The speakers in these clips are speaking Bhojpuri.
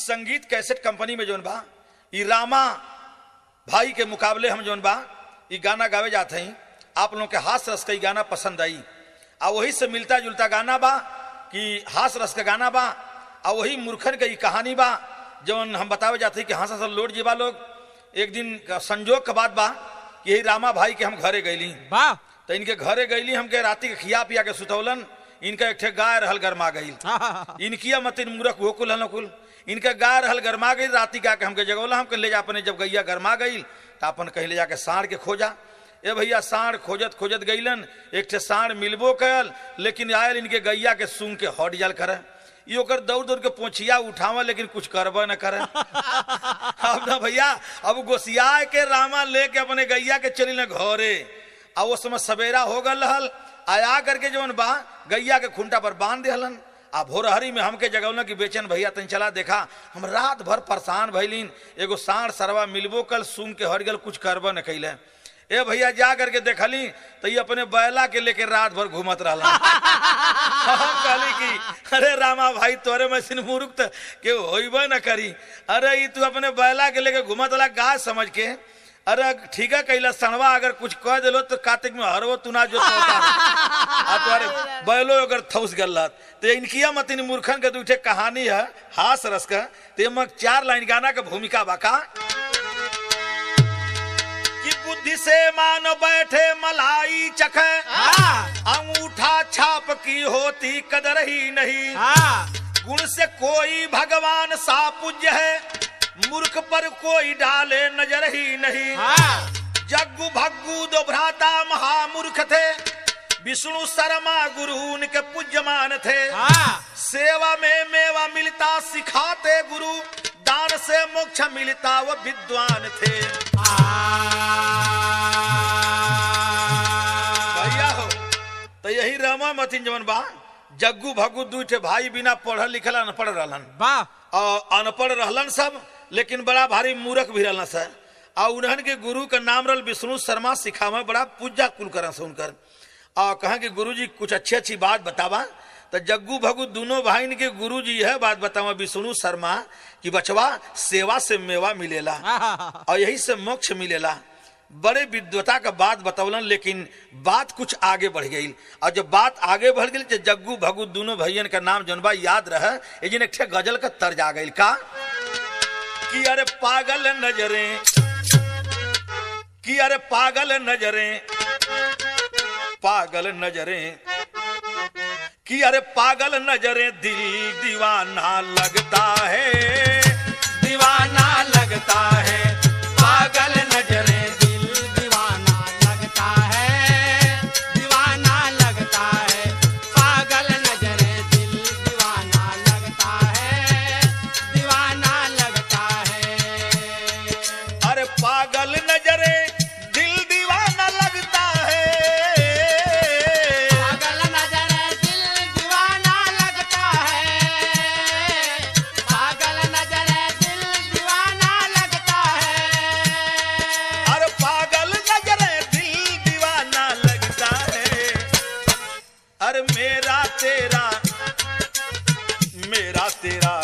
इस संगीत कैसेट कंपनी में जौन बा ई रामा भाई के मुकाबले हम जौन बा ई गाना गावे जाते हैं आप लोगों के हास रस का ई गाना पसंद आई आ वही से मिलता जुलता गाना बा कि हास रस का गाना बा आ वही मूर्खन के ई कहानी बा जौन हम बतावे जाते हैं कि हाँसा सब लोट जीवा लोग एक दिन का संजोग का बात बा कि यही रामा भाई के हम घरे गईली वाह तो इनके घरे गईली हमके राती के खिया पिया के सुतौलन इनका एक ठे गाय रहल गरमा गईल इनकिया मतिन मूरख हो कुल हन कुल इनका गाय रहल गरमा गई राती का के हमके जगौला हमके ले जा अपने जब गैया गरमा गई तो अपन कहीं ले जाके साढ़ के खोजा ए भैया साढ़ खोजत खोजत गईलन एक ठे साढ़ मिलबो कल लेकिन आयल इनके गैया के सूंग के हट जाल करे ई ओकर दौड़ दौड़ के पोछिया उठावा लेकिन कुछ करबा न करे अब ना भैया अब गोसिया के रामा लेके अपने गैया के चली न घरे आ वो समय सवेरा हो गल रहल आया करके जवन बा गैया के खुंटा पर बांध दिहलन आ भोरहरी में हमके जगौलन कि बेचन भैया तन चला देखा हम रात भर परेशान भइलीन एगो साढ़ सरवा मिलबो कल सुन के हट गल कुछ करबा न कैले ए भैया जा करके देखली तो ये अपने बैला के लेके रात भर घूमत रहला हम कहली कि अरे रामा भाई तोरे मशीन मुरुख त के होइबे न करी अरे ई तू अपने बैला के लेके घूमत वाला गाय समझ के अरे ठीक है कैला सणवा अगर कुछ कह दिलो तो कार्तिक में हरवो तू ना जो आ तुम्हारे बैलो अगर थौस गलत तो इनकिया मतिन मूर्खन के दूठे कहानी है हास रस का ते मग चार लाइन गाना का भूमिका बाका कि बुद्धि से मान बैठे मलाई चखे अंगूठा छाप की होती कदर ही नहीं गुण से कोई भगवान सा पूज्य है मूर्ख पर कोई डाले नजर ही नहीं जग्गू भग्गू दो भ्राता महामूर्ख थे विष्णु शर्मा गुरु उनके पूज्यमान थे सेवा में मेवा मिलता सिखाते गुरु दान से मोक्ष मिलता वो विद्वान थे भैया हो तो यही रमा मथिन जवन बा जग्गू भग्गू दू ठे भाई बिना पढ़ल लिखल अनपढ़ रहलन वाह और अनपढ़ रहलन सब लेकिन बड़ा भारी मूर्ख भी रहलन सर और उन्हन के गुरु का नाम रहल विष्णु शर्मा सिखावे बड़ा पूजा कुल करन से उनकर और कहा कि गुरु जी कुछ अच्छी अच्छी बात बतावा तो जग्गू भगू दोनों भाई के गुरु जी यह बात बतावा विष्णु शर्मा कि बचवा सेवा से मेवा मिलेला और यही से मोक्ष मिलेला बड़े विद्वता का बात बतौलन लेकिन बात कुछ आगे बढ़ गई और जब बात आगे बढ़ गई तो जग्गू भगू दोनों भैयन का नाम जनबा याद रहे लेकिन एक ठे गजल का तर्ज आ गई का कि अरे पागल नजरे कि अरे पागल नजरे पागल नजरे कि अरे पागल नजरे दिल दीवाना लगता है दीवाना लगता है पागल नजरे दिल दीवाना लगता है दीवाना लगता है पागल नजरे दिल दीवाना लगता है दीवाना लगता है अरे पागल नजरे दिल दीवाना लगता है पागल नजरे दिल दीवाना लगता है पागल नजरे दिल दीवाना लगता है अरे पागल नजरे दिल दीवाना लगता है अरे मेरा तेरा मेरा तेरा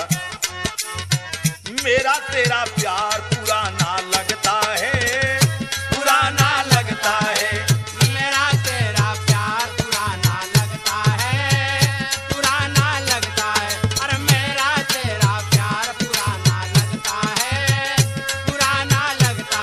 मेरा तेरा प्यार पुराना लगता है पुराना लगता है मेरा तेरा प्यार पुराना लगता है पुराना लगता है अरे मेरा तेरा प्यार पुराना लगता है पुराना लगता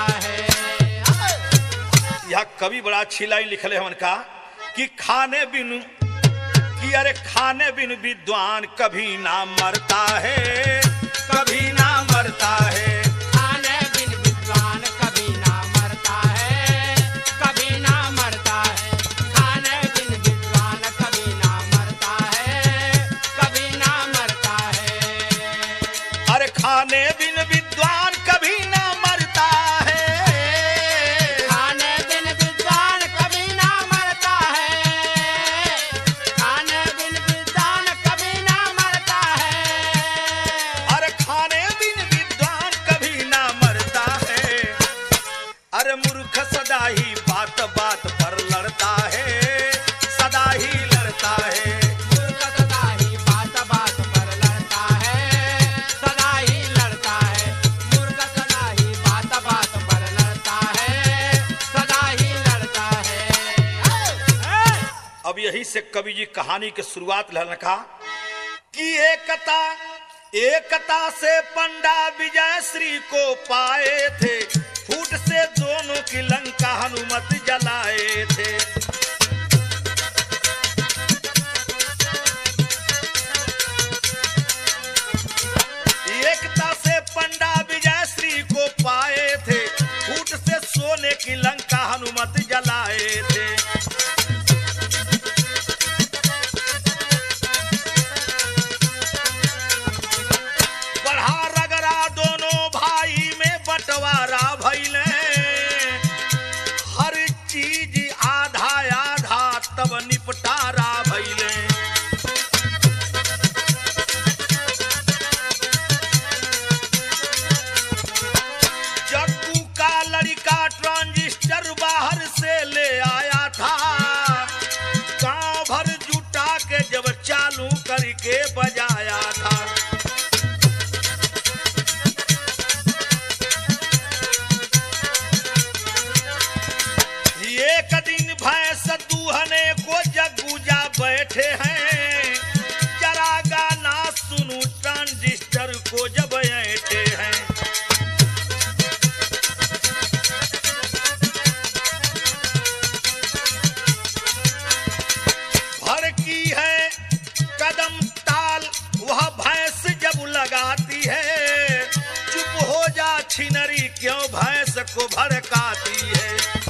है यह कवि बड़ा अच्छी लाइन लिखले हमन का कि खाने बिनु कि अरे खाने बिन विद्वान कभी ना मरता है कभी ना मरता है खाने बिन विद्वान कभी ना मरता है कभी ना मरता है खाने बिन विद्वान कभी ना मरता है कभी ना मरता है अरे खाने बिन विद्वान कभी ना मरता है खाने बिन विद्वान कभी ना मरता है खाने बिन विद्वान कभी ना मरता है अरे खाने बिन विद्वान से कवि जी कहानी के शुरुआत लहन कहा कि एकता एकता से पंडा विजय श्री को पाए थे फूट से दोनों की लंका हनुमत जलाए थे एकता से पंडा विजय श्री को पाए थे फूट से सोने की लंका हनुमत जलाए थे बढ़ा रगड़ा दोनों भाई में बंटवारा भैले हर चीज आधा आधा तब निपटारा भैले जग्गू का लड़का ट्रांजिस्टर बाहर से ले आया था गांव भर जुटा के जब चालू करके बजाया था एक दिन भैंस दूहने को जगूजा बैठे हैं जरा गाना सुनू ट्रांजिस्टर को जब बैठे हैं भर की है कदम ताल वह भैंस जब लगाती है चुप हो जा छिनरी क्यों भैंस को भड़काती है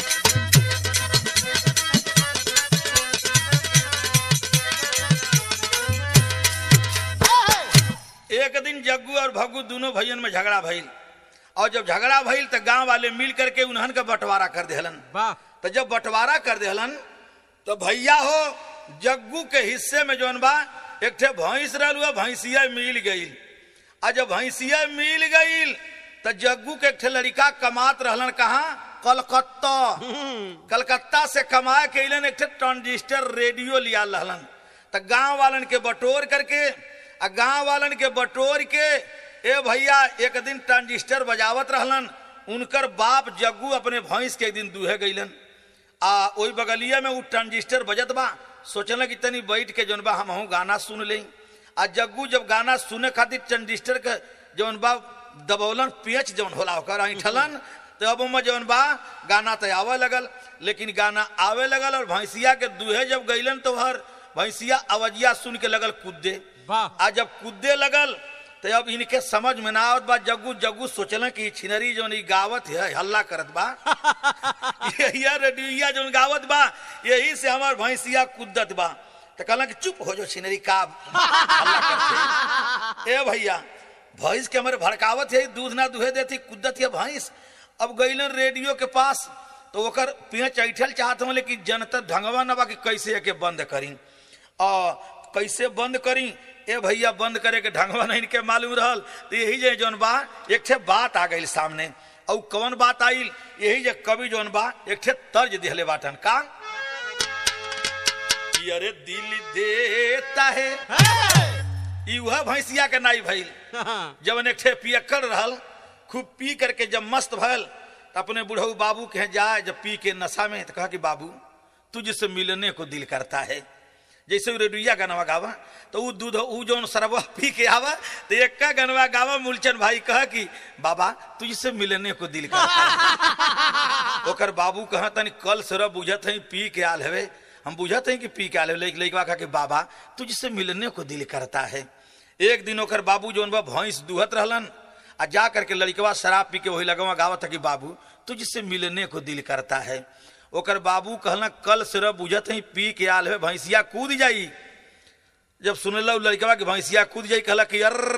एक दिन जग्गू और भग्गू दोनों भैयन में झगड़ा भइल और जब झगड़ा भइल तो गांव वाले मिल करके उन्हन का बंटवारा कर देहलन वाह तो जब बंटवारा कर देहलन तो भैया हो जग्गू के हिस्से में जौन बा एक ठे भैंस रहल हुआ भैंसिया मिल गईल आ जब भैंसिया मिल गईल तो जग्गू के एक ठे लड़का कमात रहलन कहाँ कलकत्ता कलकत्ता से कमा के अलन एक ठे ट्रांजिस्टर रेडियो लिया रहलन तो गांव वालन के बटोर करके आ गांव वालन के बटोर के ए भैया एक दिन ट्रांजिस्टर बजावत रहलन उनकर बाप जग्गू अपने भैंस के एक दिन दूहे गईलन आ ओई बगलिया में उ ट्रांजिस्टर बजत बा सोचल कि तनी बैठ के जौन बा हम गाना सुन ले आ जग्गू जब गाना सुने खातिर ट्रांजिस्टर के जौन बा दबौलन पेच जौन होला ओकर ऐठलन तो अब में जौन बा गाना तो आवे लगल लेकिन गाना आवे लगल और भैंसिया के दूहे जब गईलन तो हर भैंसिया अवजिया सुन के लगल कूदे वाह आ जब कूदे लगल तो अब इनके समझ में ना आवत बा जग्गू जग्गू सोचल कि छिनरी जौन ई गावत है हल्ला करत बा यही रेडिया जौन गावत बा यही से हमार भैंसिया कूदत बा तो कहला कि चुप हो जो छिनरी का हल्ला करते ए भैया भैंस के हमारे भड़कावत है दूध ना दुहे देती कुद्दत है भैंस अब गईलन रेडियो के पास तो ओकर पेच ऐठल चाहत हूँ लेकिन जनता ढंगवा ना बा कि कैसे एके बंद करी आ कैसे बंद करी ए भैया बंद करे के ढंगवा नहीं के मालूम रहल तो यही जे जौन बा एक ठे बात आ गई सामने और कौन बात आइल यही जे कवि जौन बा एक ठे तर्ज दिहले बाटन का कि अरे दिल देता है ई वह भैंसिया के नाई भइल जब एक ठे पियक्कड़ रहल खूब पी करके जब मस्त भल तो अपने बुढ़ऊ बाबू के यहाँ जाए जब पी के नशा में तो कहा कि बाबू तुझसे मिलने को दिल करता है जैसे वो रेडिया गनवा गावा तो वो दूध वो जो सरवा पी के आवा तो एक का गनवा गावा मूलचंद भाई कहा कि बाबा तुझसे मिलने को दिल करता है ओकर बाबू कहा तनी कल सरब बुझत है पी के आल हवे हम बुझत हैं कि पी के आल हवे लेकिन लइकवा कहा कि बाबा तुझसे मिलने को दिल करता है एक दिन ओकर बाबू जो बा भैंस दुहत रहलन आ जा करके लड़कवा शराब पी के वही लगवा गावत है कि बाबू तुझसे मिलने को दिल करता है ओकर बाबू कहला कल सिर बुझत है पी के आल है भैंसिया कूद जाई जब सुनल लड़कवा कि भैंसिया कूद जाई कहला कि अर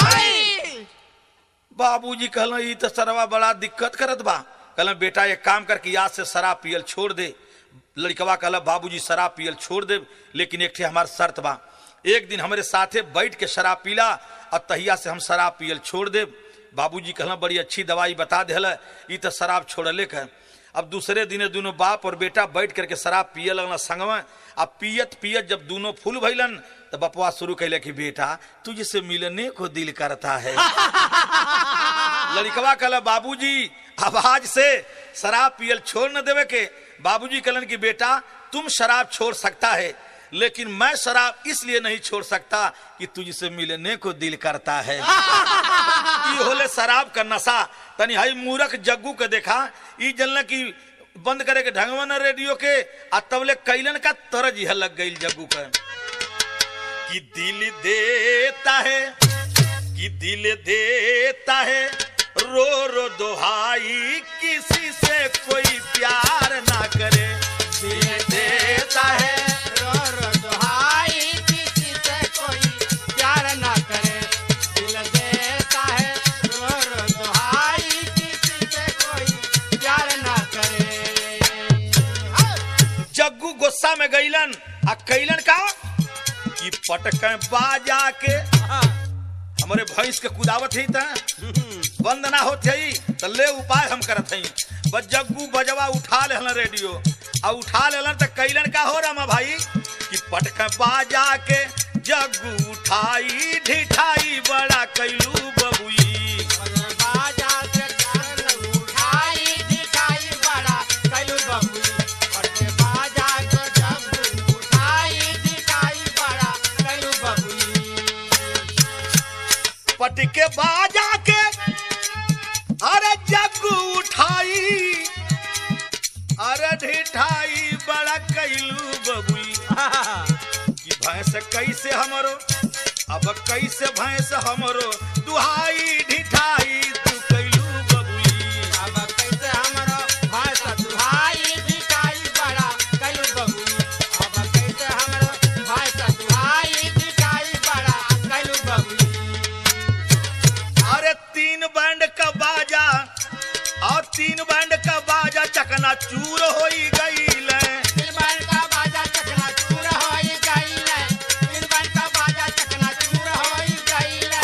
बाबूजी कहला ई तो सरवा बड़ा दिक्कत करत बा कहला बेटा एक काम कर कि आज से शराब पियल छोड़ दे लड़कवा कहला बाबूजी शराब पियल छोड़ दे लेकिन एक ठे हमार शर्त बा एक दिन हमारे साथे बैठ के शराब पीला और तहिया से हम शराब पियल छोड़ दे बाबूजी कहला बड़ी अच्छी दवाई बता दिल ई तो शराब छोड़ले के अब दूसरे दिन दोनों बाप और बेटा बैठ करके शराब पिए लगना संगवा अब पियत पियत जब दोनों फूल भैलन तो बपवा शुरू कैले कि बेटा तुझसे मिलने को दिल करता है लड़कवा कहला बाबूजी अब आज से शराब पियल छोड़ न देवे के बाबूजी कहलन कि बेटा तुम शराब छोड़ सकता है लेकिन मैं शराब इसलिए नहीं छोड़ सकता कि तुझसे मिलने को दिल करता है ई होले शराब का नशा तनी हाई मूरख जग्गू के देखा ई जनल की बंद करे के ढंगवा न रेडियो के आ तबले कैलन का तरज यह लग गई जग्गू का कि दिल देता है कि दिल देता है रो रो दोहाई किसी से कोई प्यार ना करे दिल देता है रो रो दुहाई किसी से कोई प्यार ना करे दिल देता है रो रो दुहाई किसी से कोई प्यार ना करे जग्गू गुस्सा में गईलन आ कैलन का कि पटक बाजा के हमारे भैंस के कुदावत ही था बंद ना होत हई तो ले उपाय हम करत हई बस जग्गू बजवा उठा लेहलन रेडियो आ उठा लेलन तो कैलन का हो रमा भाई कि पटक बाजा के जग्गू उठाई ढिठाई बड़ा कैलू बबुई बाजा से कान उठाई दिखाई बड़ा कलू बबुई और बाजा को जब उठाई दिखाई बड़ा कलू बबुई पटके बाजा के अरे जग्गू उठाई अरे ढिठाई बड़ा कैलू बबुई कि भैंस कैसे हमरो अब कैसे भैंस हमरो दुहाई ढिठाई तू कैलू बबुई अब कैसे हमरो भाष दुहाई दिखाई बड़ा कलू बबुई अब कैसे हमरो भाष दुहाई दिखाई बड़ा कलू बबुई अरे तीन बैंड का बाजा और तीन बैंड का बाजा चकना चूर हो गई दिल बन का बाजा चकना चूर होई गईले दिल बन का बाजा चकना चूर होई गईले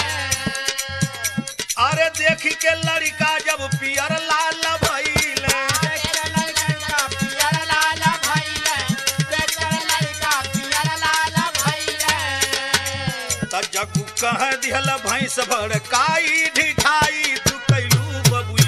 अरे देख के लड़का जब पियर लाल भइले तेरे लड़कन का पियर लाल भइले तेरे लड़का पियर लाल भइले त जग्गू कह दिहल भैंस भड़काई ढिठाई तू कैलू बबुई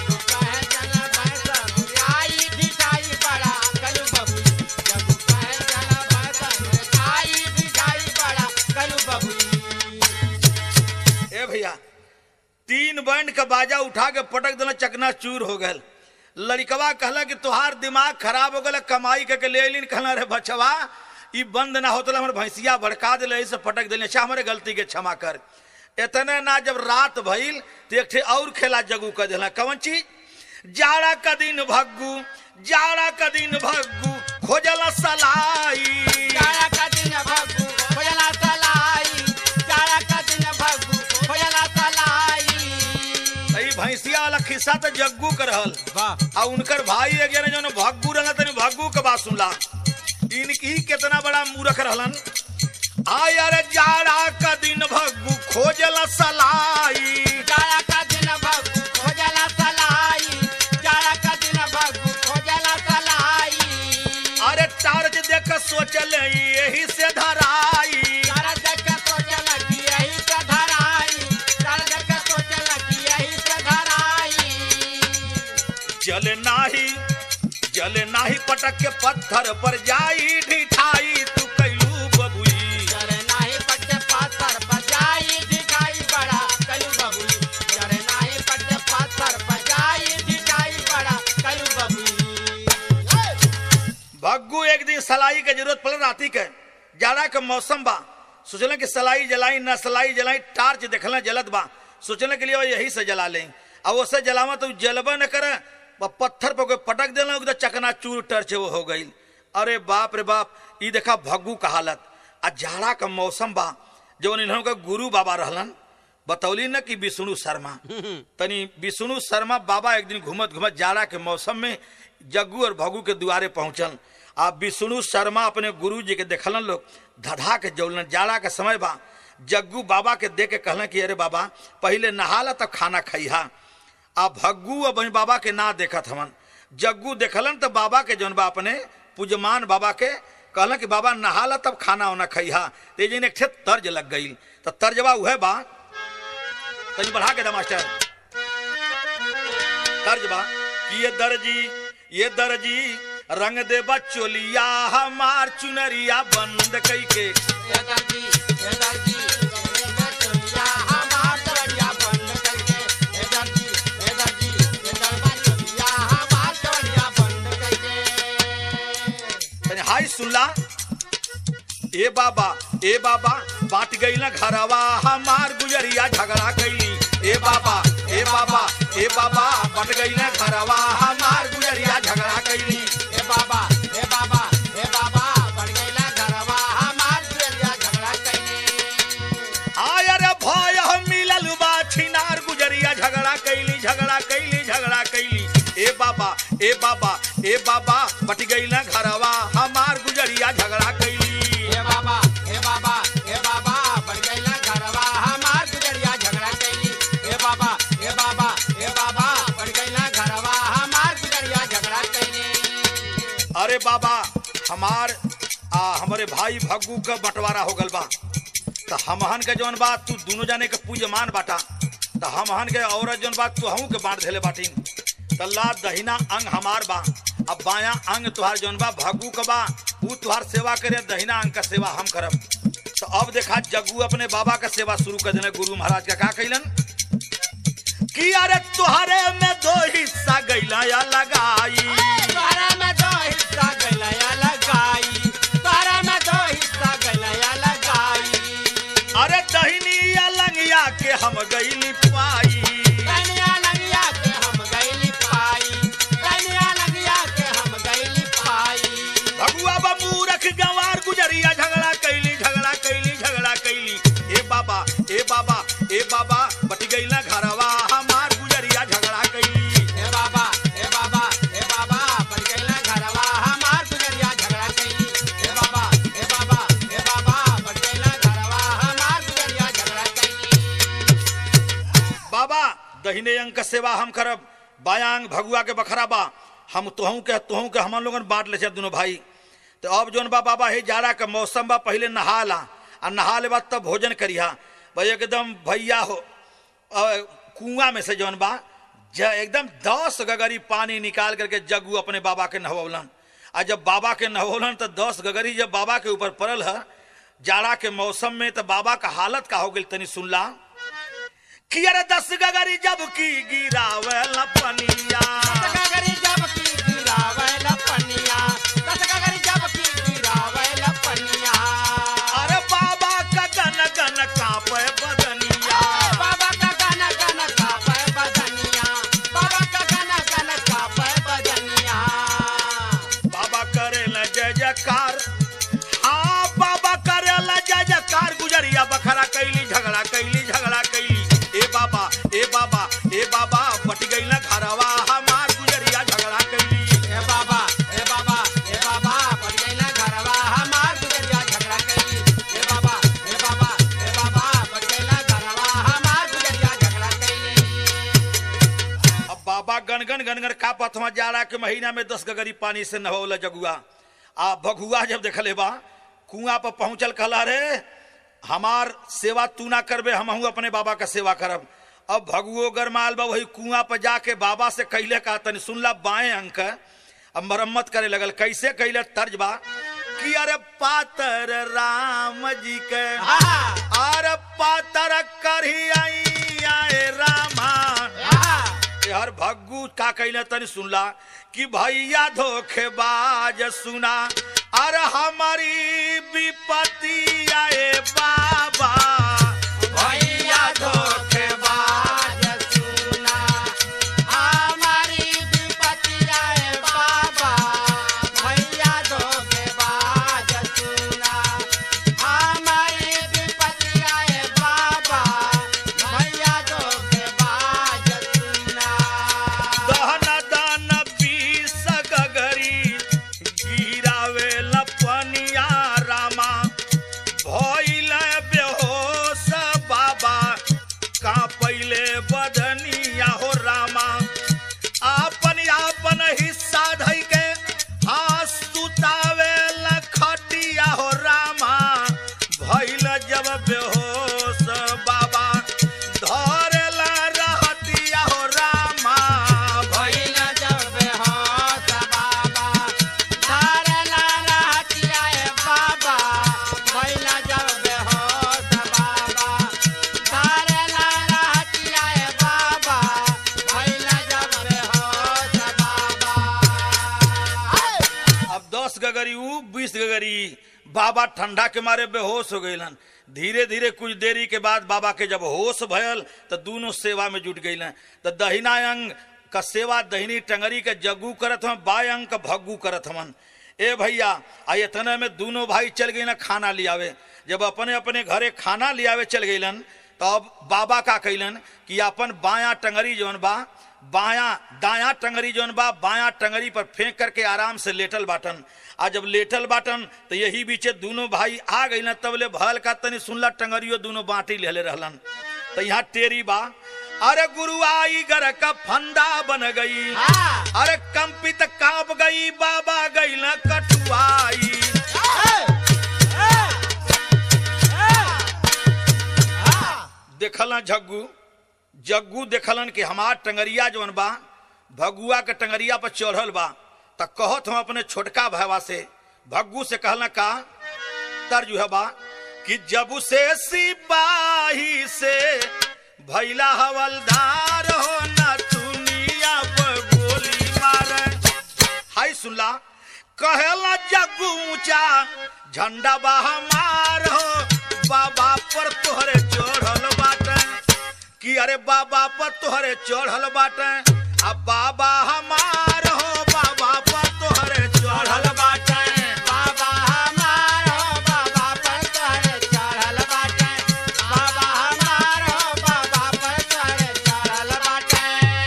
ए भैया तीन बैंड का बाजा उठा के पटक देना चकना चूर हो गल लड़कवा कहला कि तुहार दिमाग खराब हो गल कमाई के के ले लिन कहला रे बचवा ई बंद ना होतला हमर भैंसिया भड़का दिले से पटक दिले अच्छा हमारे गलती के क्षमा कर इतने ना जब रात भइल तो एक ठे और खेला जगू कर दिला कौन चीज जाड़ा का दिन भग्गू जाड़ा का दिन भग्गू खोजला सलाई ई भैंसिया वाला खिस्सा तो जग्गू कर रहल आ उनकर भाई एक जने जो भग्गू रहला तनी भग्गू के बात सुनला इनकी कितना बड़ा मूर्ख रहलन आय अरे जाड़ा का दिन भग्गू खोजला सलाई अरे टार्च देख के सोचल यही से धराई तारा देख के सोचल कि यही से धराई तारा देख के सोचल कि यही से धराई जल नाही जल नाही पटक के पत्थर पर जाई ढिठाई तू कैलू बबुई जरे नाही पट्टे पाथर बजाई दिखाई बड़ा कलू बबुई जरे नाही पट्टे पाथर बजाई दिखाई बड़ा कलू बबुई भग्गू एक दिन सलाई के जरूरत पड़ राती के जाड़ा के मौसम बा सोचले कि सलाई जलाई न सलाई जलाई टार्च देखल जलत बा सोचने के लिए वो यही से जला लें अब उससे जलावा तो जलबा न करे ब- पत्थर पर कोई पटक देना एकदम चकना चूर टर्च वो हो गई अरे बाप रे बाप ई देखा भग्गू का हालत आ जाड़ा का मौसम बा जवन इन्हों का गुरु बाबा रहलन बतौली न कि विष्णु शर्मा तनी विष्णु शर्मा बाबा एक दिन घूमत घूमत जाड़ा के मौसम में जग्गू और भगू के दुआरे पहुंचल आ विष्णु शर्मा अपने गुरु जी के देखलन लोग धधा के जौलन जाड़ा के समय बा जग्गू बाबा के देख के कहलन कि अरे बाबा पहले नहाला तब खाना खइहा आ भग्गू और बहन बाबा के ना देखत हवन जग्गू देखलन तो बाबा के जौन बा अपने पूजमान बाबा के कहलन कि बाबा नहाला तब खाना वाना खइहा ते जिन एक ठे तर्ज लग गई तो तर्जबा उहे बा तनी बढ़ा के दा मास्टर तर्ज बा कि ये दर्जी ये दर्जी रंग दे बचोलिया हमार चुनरिया बंद कई के ये दर्जी ये दर्जी ये चोलिया हमार चोलिया बंद करके ये दर्जी ये दर्जी ये दरबार चोलिया हमार चोलिया बंद करके तने हाय सुनला ए बाबा ए बाबा बात गई ना घरवा हमार गुजरिया झगड़ा कैली ए बाबा ए बाबा ए बाबा बट गई ना घरवा हमार गुजरिया झगड़ा कैली ए बाबा ए बाबा ए बाबा बढ़ गईला घरवा हमार चोलिया झगड़ा कइले आय रे भय हम मिलल बा छिनार गुजरिया झगड़ा कैली झगड़ा कैली झगड़ा कैली ए बाबा ए बाबा ए बाबा बट गई ना घरवा हमार गुजरिया झगड़ा कैली ए बाबा ए बाबा ए बाबा बढ़ गईला घरवा हमार गुजरिया झगड़ा कइली ए बाबा ए बाबा ए बाबा बढ़ गईला घरवा हमार गुजरिया झगड़ा कइले अरे बाबा हमार आ हमारे भाई भग्गू का बंटवारा हो गल बा तो हमहन के जौन बात तू दोनों जाने के पूजमान बाटा तो हमहन के औरत जौन बात तू हूँ के बांट देले बाटीन तो ला दहिना अंग हमार बा अब बाया अंग तुहार जौन बा भग्गू का बा ऊ तुहार सेवा करे दहिना अंग का सेवा हम करब तो अब देखा जग्गू अपने बाबा का सेवा शुरू कर देने गुरु महाराज का का कैलन कि अरे तुहरे में दो हिस्सा गैला या लगाई तोहरा में दो हिस्सा गलया लगाई तोहरा में दो हिस्सा गलया लगाई अरे दहिनी या लंगिया के हम गईली पाई कन्या लगिया के हम गईली पाई कन्या लगिया के हम गईली पाई भगुआ बा मूरख गंवार गुजरिया झगड़ा कैली झगड़ा कैली झगड़ा कैली ए बाबा ए बाबा ए बाबा बट गईला घरवा हमार गुजरिया झगड़ा कैली ए बाबा ए बाबा ए बाबा बन गईला घरवा हमार गुजरिया झगड़ा कइली ए बाबा ए बाबा ए बाबा बन गईला घरवा हमार गुजरिया झगड़ा कइली बाबा दहिने अंग का सेवा हम करब बाया अंग भगुआ के बखरा बा हम तुहू के तुहू के हमन लोगन बांट ले दोनों भाई तो अब जोन बा बाबा हे जाड़ा का मौसम बा पहले नहा ला आ नहा ले बाद तब भोजन करिहा भाई एकदम भैया हो कुआं में से जौन बा ज एकदम दस गगरी पानी निकाल करके जग्गू अपने बाबा के नहवलन आ जब बाबा के नहवलन तो दस गगरी जब बाबा के ऊपर पड़ल है जाड़ा के मौसम में तो बाबा का हालत का हो गई तनी सुनला कि अरे दस गगरी जब की गिरावे पनिया तसगरी जब की गिरावे लपनिया तसगरी जब की गिरावे लपनिया अरे बाबा का गन गन कापे बदनिया बाबा का गाना गाना कापे बदनिया बाबा का गाना गाना कापे बदनिया बाबा करे ल जय जयकार हाँ बाबा करे ल जय जयकार गुजरिया बखरा कैली झगड़ा कैली झगड़ा कैली ए बाबा ए बाबा ए बाबा बट गई ना घरवा हमार गुजरिया झगड़ा कैली ए बाबा ए बाबा ए बाबा बढ़ गईला घरवा हमार गुजरिया झगड़ा कइली ए बाबा ए बाबा ए बाबा बढ़ गईला घरवा हमार गुजरिया झगड़ा कइली अब बाबा गनगन गनगन का पथवा जाड़ा के महीना में दस गगरी पानी से नहौल जगुआ आ भगुआ जब देखले बा कुआं पर पहुंचल कहला रे हमार सेवा तू ना करबे हमहू अपने बाबा का सेवा करब अब भगुओ गरमाल बा वही कुआं पर जाके बाबा से कहले का तनी सुनला बाएं अंक अब मरम्मत करे लगल कैसे कहले तर्ज बा कि अरे पातर राम जी के आहा अरे पातर करही आई आए रामा आहा हर भग्गू का कहले तनी सुनला कि भैया धोखेबाज सुना अरे हमारी विपत्ति आए बाबा भैया धोखेबाज सुना हमारी विपत्ति आए बाबा भैया धोखेबाज सुना हमारी विपत्ति आए बाबा भैया धोखेबाज सुना दहन दन बीस गगरी गिरावे लपनिया रामा भइल बेहोश बाबा ठंडा के मारे बेहोश हो गईलन धीरे धीरे कुछ देरी के बाद बाबा के जब होश भयल तो दोनों सेवा में जुट गईलन तो दहिना अंग का सेवा दहिनी टंगरी के जग्गू करत हम बाय अंग का भग्गू करत हमन ए भैया आ इतने में दोनों भाई चल गई ना खाना लियावे जब अपने अपने घरे खाना लियावे चल गईलन तब बाबा का कैलन कि अपन बाया टंगरी जौन बा बाया दाया टंगरी जौन बा बाया टंगरी पर फेंक करके आराम से लेटल बाटन आ जब लेटल बाटन तो यही बीचे दोनों भाई आ गई न तबले भल का तनी सुनला टंगरियो दोनों बाटी लेले रहलन तो यहाँ टेरी बा अरे गुरु आई घर का फंदा बन गई हाँ। अरे कंपित कांप गई बाबा गई न कटुआई देखलन झग्गू जग्गू देखलन कि हमार टंगरिया जवन बा भगुआ के टंगरिया पर चढ़ल बा त कहत हम अपने छोटका भैवा से भग्गू से कहलन का तर्ज है बा कि जब से सिपाही से भैला हवलदार हो न दुनिया पर गोली मारे हाय सुनला कहेला जग्गू ऊंचा झंडा बा हमार हो बाबा पर तोहरे चढ़ल बाटे कि अरे बाबा पर तोहरे चढ़ल बाटे अब बाबा हमार हो बाबा पर तोहरे चढ़ल बाटे बाबा हमारो बाबा पर तोहरे चढ़ल बाटे बाबा हमारो बाबा पर तोहरे चढ़ल बाटे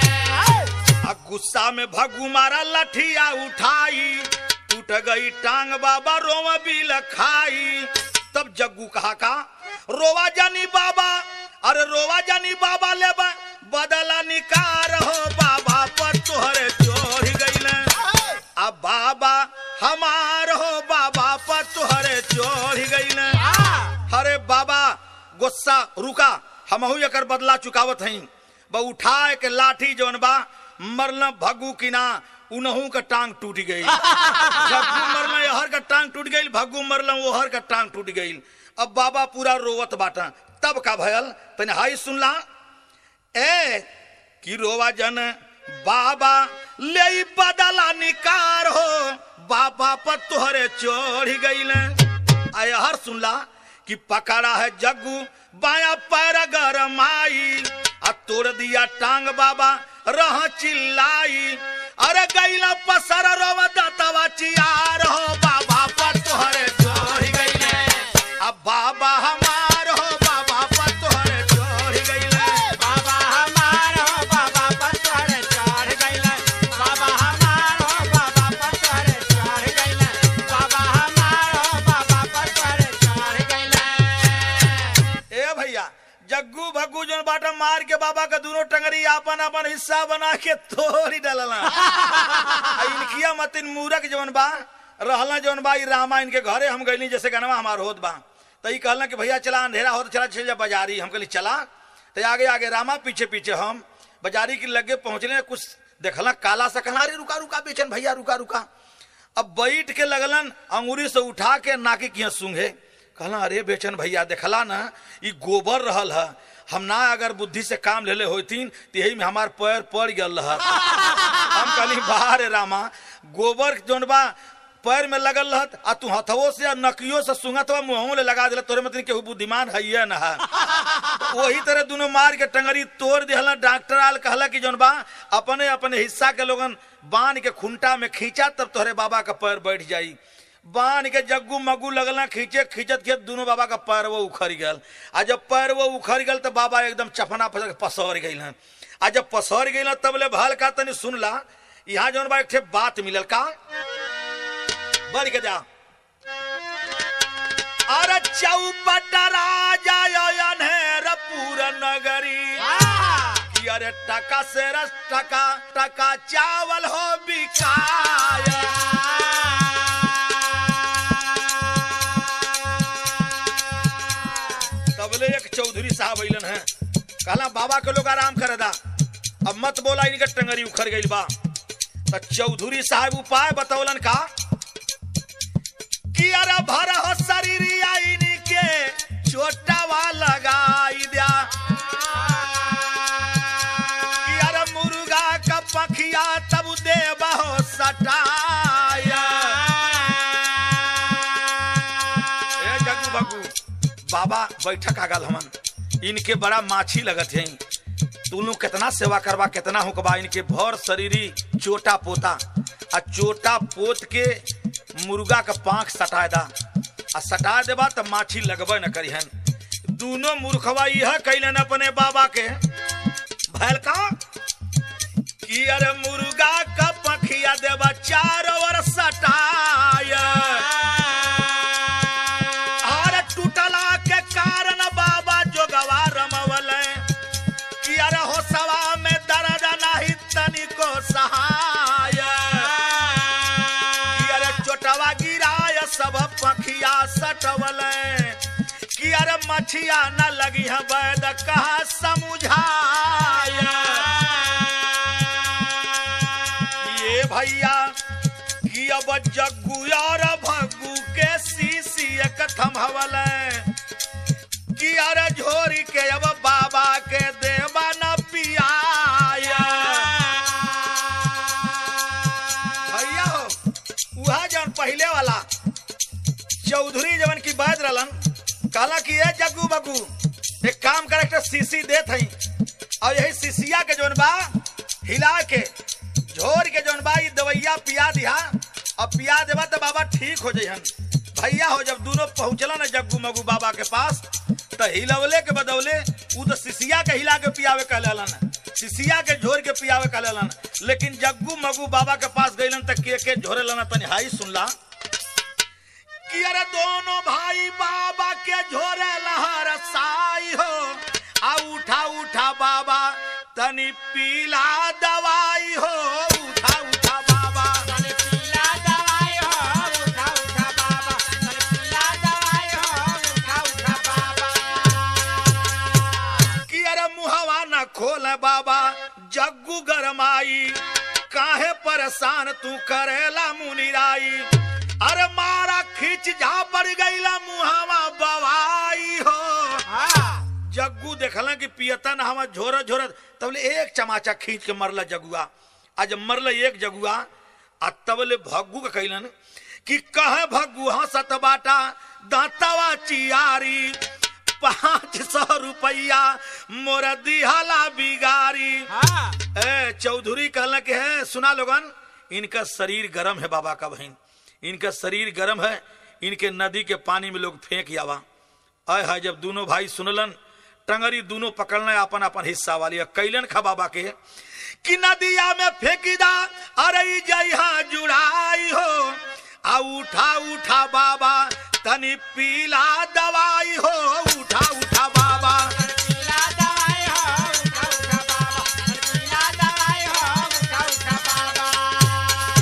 आ गुस्सा में भगू मारा लठिया उठाई टूट गई टांग बाबा रोवा भी लखाई तब जग्गू कहा का रोवा जानी बाबा अरे रोवा जानी बाबा ले बा बदला निकार हो बाबा पर तोहरे चोर गईले अब बाबा हमार हो बाबा पर तोहरे चोर गईले अरे बाबा गुस्सा रुका हमहू एकर बदला चुकावत हई ब उठाए के लाठी जवन बा मरल भग्गू की ना उनहू का टांग टूट गई जग्गू मरल हर का टांग टूट गई भग्गू मरल वो हर का टांग टूट गई अब बाबा पूरा रोवत बाटा तब का भयल तने हाई सुनला ए कि रोवा जन बाबा ले ई बदला निकार हो बाबा पर तोहरे चढ़ गईले आय हर सुनला कि पकड़ा है जग्गू बाया पैर गरमाई आ तोड़ दिया टांग बाबा रह चिल्लाई अरे गईला पसर रोवा दतवा चियार हो बाबा पर तोहरे चढ़ गईले अब बाबा हमार हो बाबा पर तोहरे चढ़ गईले बाबा हमारो बाबा पर तोहरे चढ़ गइले बाबा हमारो बाबा पर तोहरे चढ़ गइले बाबा हमारो बाबा पर तोहरे चढ़ गइले ए भैया जग्गू भग्गू जोन बाटा मार के बाबा का दोनों टंगरी आपन आपन हिस्सा बना के तोड़ी डलला आ इनकिया मतिन मूरख जवन बा रहला जवन बा ई रामा इनके घरे हम गइली जैसे गनवा हमार होत बा त ई कहला कि भैया चला अंधेरा होत चला चल जा बाजारी हम कहली चला तो आगे आगे रामा पीछे पीछे हम बाजारी के लगे पहुंचले कुछ देखला काला सा कहला अरे रुका रुका बेचन भैया रुका रुका अब बैठ के लगलन अंगूरी से उठा के नाके किया सूंघे कहला अरे बेचन भैया देखला ना ई गोबर रहल है हम ना अगर बुद्धि से काम लेले होतीन तो यही में हमार पैर पड़ गल रह हम कहली बाहर रामा गोबर जोन बा पैर में लगल रहत आ तू हथवो से आ नकियो से सुंगत बा मुंहों ले लगा दिला तोरे मतलब केहू बुद्धिमान है ना है वही तरह दोनों मार के टंगरी तोड़ दिहला डॉक्टर आल कहला कि जोन बा अपने अपने हिस्सा के लोगन बांध के खुंटा में खींचा तब तोहरे बाबा का पैर बैठ जाई बांध के जग्गू मग्गू लगला खींचे खींचत खींचत दोनों बाबा का पैर वो उखड़ गल आ जब पैर वो उखड़ गल तो बाबा एकदम चफना फसर पसर गई आ जब पसर गई तब ले भल का तनी सुनला यहाँ जौन बा एक ठे बात मिलल का बढ़ के जा अरे चौपट राजा अनहेर पूरा नगरी कि अरे टका से रस टका टका चावल हो बिकाय तबले एक चौधरी साहब अइलन है कहला बाबा के लोग आराम करे दा अब मत बोला इनके टंगरी उखड़ गई बा तो चौधरी साहब उपाय बतौलन का कि अरे भर हो शरीरिया इनके चोटावा लगाई दिया कि अरे मुर्गा का पखिया तब देबा हो सटाया बाबा बैठक आ गल हमन इनके बड़ा माछी लगत है तू लोग कितना सेवा करबा कितना होकबा इनके भर शरीरी चोटा पोता आ चोटा पोत के मुर्गा का पांख सटा दा आ सटा देबा त माछी लगबे न करिहन दोनों मूर्खवा यह कैलन अपने बाबा के भैल का कि अरे मुर्गा का पखिया देबा चारों ओर सटाया अरे टूटला के कारण बाबा जोगवा रमवल कि अरे हो सवा में दर्द नहीं तनिको सहाय कि अरे चोटवा गिराय सब पखिया सटवल कि अरे मछिया न लगी है वैद कहा समझाय ये भैया कि अब जग्गू और भग्गू के सीसी एक थमहवल कि अरे झोरी के अब बाबा के देवा न पियाय भैया हो वह जौन पहले वाला चौधरी जवन की बात रहलन कहला कि ये जग्गू बग्गू एक काम करे एक सीसी देत हई और यही सीसिया के जौन बा हिला के झोर के जौन बा ई दवैया पिया दिहा और पिया देबा तो बाबा ठीक हो जइहन भैया हो जब दोनों पहुंचला ना जग्गू मगू बाबा के पास तो हिलवले के बदौले ऊ तो सिसिया के हिला के पियावे कहलन सिसिया के झोर के पियावे कहलन लेकिन जग्गू मगू बाबा के पास गइलन त के के झोरे लना तनी हाई सुनला कि अरे दोनों भाई बाबा के झोरे लहर साई हो आ उठा उठा बाबा तनी पीला दवाई हो उठा उठा बाबा तने पीला दवाई हो उठा उठा बाबा तने पीला दवाई हो उठा उठा बाबा कि अरे मुहवा न खोल बाबा जग्गू गरमाई काहे परेशान तू करेला मुनिराई अरे मारा खींच जा पड़ गईला मुहवा बवाई हो हाँ जग्गू देखला कि पियता ना हमार झोरत झोरत तबले एक चमाचा खींच के मरला जगुआ आ जब मरल एक जगुआ आ तबले भग्गू के कैलन कि कहे भग्गू हंसत बाटा दांतवा चियारी पाँच सौ रुपया मोर दिहला बिगारी हाँ ए चौधरी कहला कि है सुना लोगन इनका शरीर गर्म है बाबा का बहन इनका शरीर गर्म है इनके नदी के पानी में लोग फेंक आवा अय है जब दोनों भाई सुनलन टंगरी दोनों पकड़ना अपन अपन हिस्सा वाली और कैलन खा बाबा के कि नदिया में फेंकी दा अरे ई जइहा जुड़ाई हो आ उठा उठा बाबा तनी पीला दवाई हो उठा उठा बाबा तने पीला दवाई हो उठा उठा बाबा तने पीला दवाई हो उठा उठा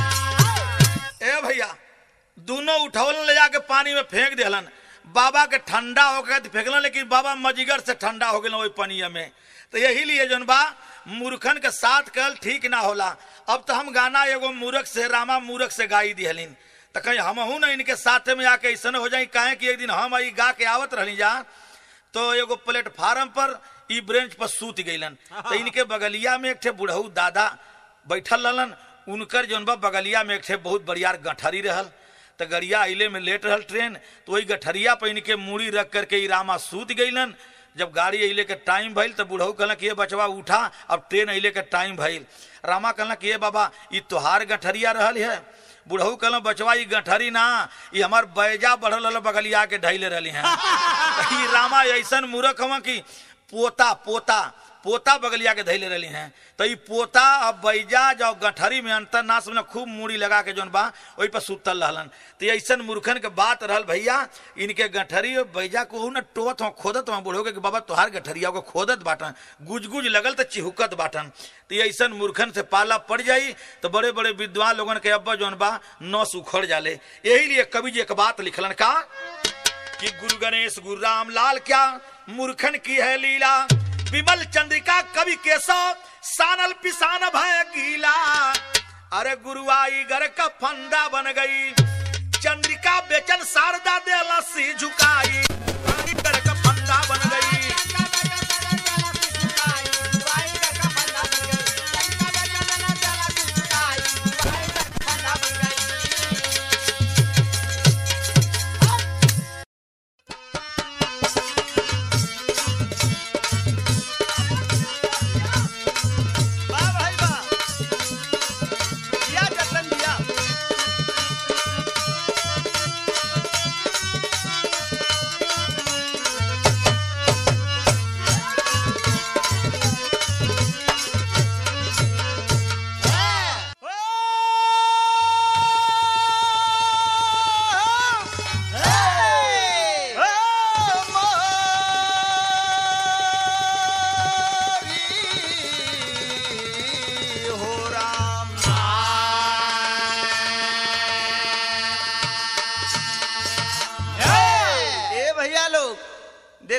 बाबा ए भैया दोनों उठौलन ले जाके पानी में फेंक दिलन बाबा के ठंडा होकर के फेंकलन लेकिन बाबा मजिगर से ठंडा हो गए वही पनिया में तो यही लिए जौन बा मूर्खन के साथ कल ठीक ना होला अब तो हम गाना एगो मूर्ख से रामा मूर्ख से गाई दिहलिन तो कहीं हमहू ना इनके साथ में आके ऐसा हो जाए काहे कि एक दिन हम आई गा के आवत रहली जा तो एगो प्लेटफार्म पर ई ब्रेंच पर सूत गईलन तो इनके बगलिया में एक ठे बुढ़ऊ दादा बैठल रहलन उनकर जौन बा बगलिया में एक ठे बहुत बढ़िया गठरी रहल तो गड़िया अइले में लेट रहल ट्रेन तो वही गठरिया पर इनके मूड़ी रख करके ई रामा सूत गईलन जब गाड़ी अइले के टाइम भइल तो बुढ़ऊ कहला कि ये बचवा उठा अब ट्रेन अइले के टाइम भइल रामा कहला कि ये बाबा ई तोहार गठरिया रहल है बुढ़ऊ कहला बचवा ई गठरी ना ई हमार बैजा बढ़ल रहल बगलिया के ढैले रहली हैं ई रामा ऐसन मूर्ख हवा कि पोता पोता पोता बगलिया के धैले रहली हैं तो ई पोता अब बैजा जो गठरी में अंतर नाश में खूब मूड़ी लगा के जौन बा ओहि पर सुतल रहलन तो ऐसन मूर्खन के बात रहल भैया इनके गठरी और बैजा को न टोत हो खोदत हो बुढ़ो के कि बाबा तोहार गठरिया को खोदत बाटन गुज गुज लगल तो चिहुकत बाटन तो ये ऐसन मूर्खन से पाला पड़ जाई तो बड़े बड़े विद्वान लोगन के अब्बा जौन बा नस उखड़ जाले यही लिए कवि जी एक बात लिखलन का कि गुरु गणेश गुरु राम लाल क्या मूर्खन की है लीला विमल चंद्रिका कवि केशव सानल पिसान भय गीला अरे गुरुआई घर का फंदा बन गई चंद्रिका बेचन शारदा दे लस्सी झुकाई घर का फंदा बन गई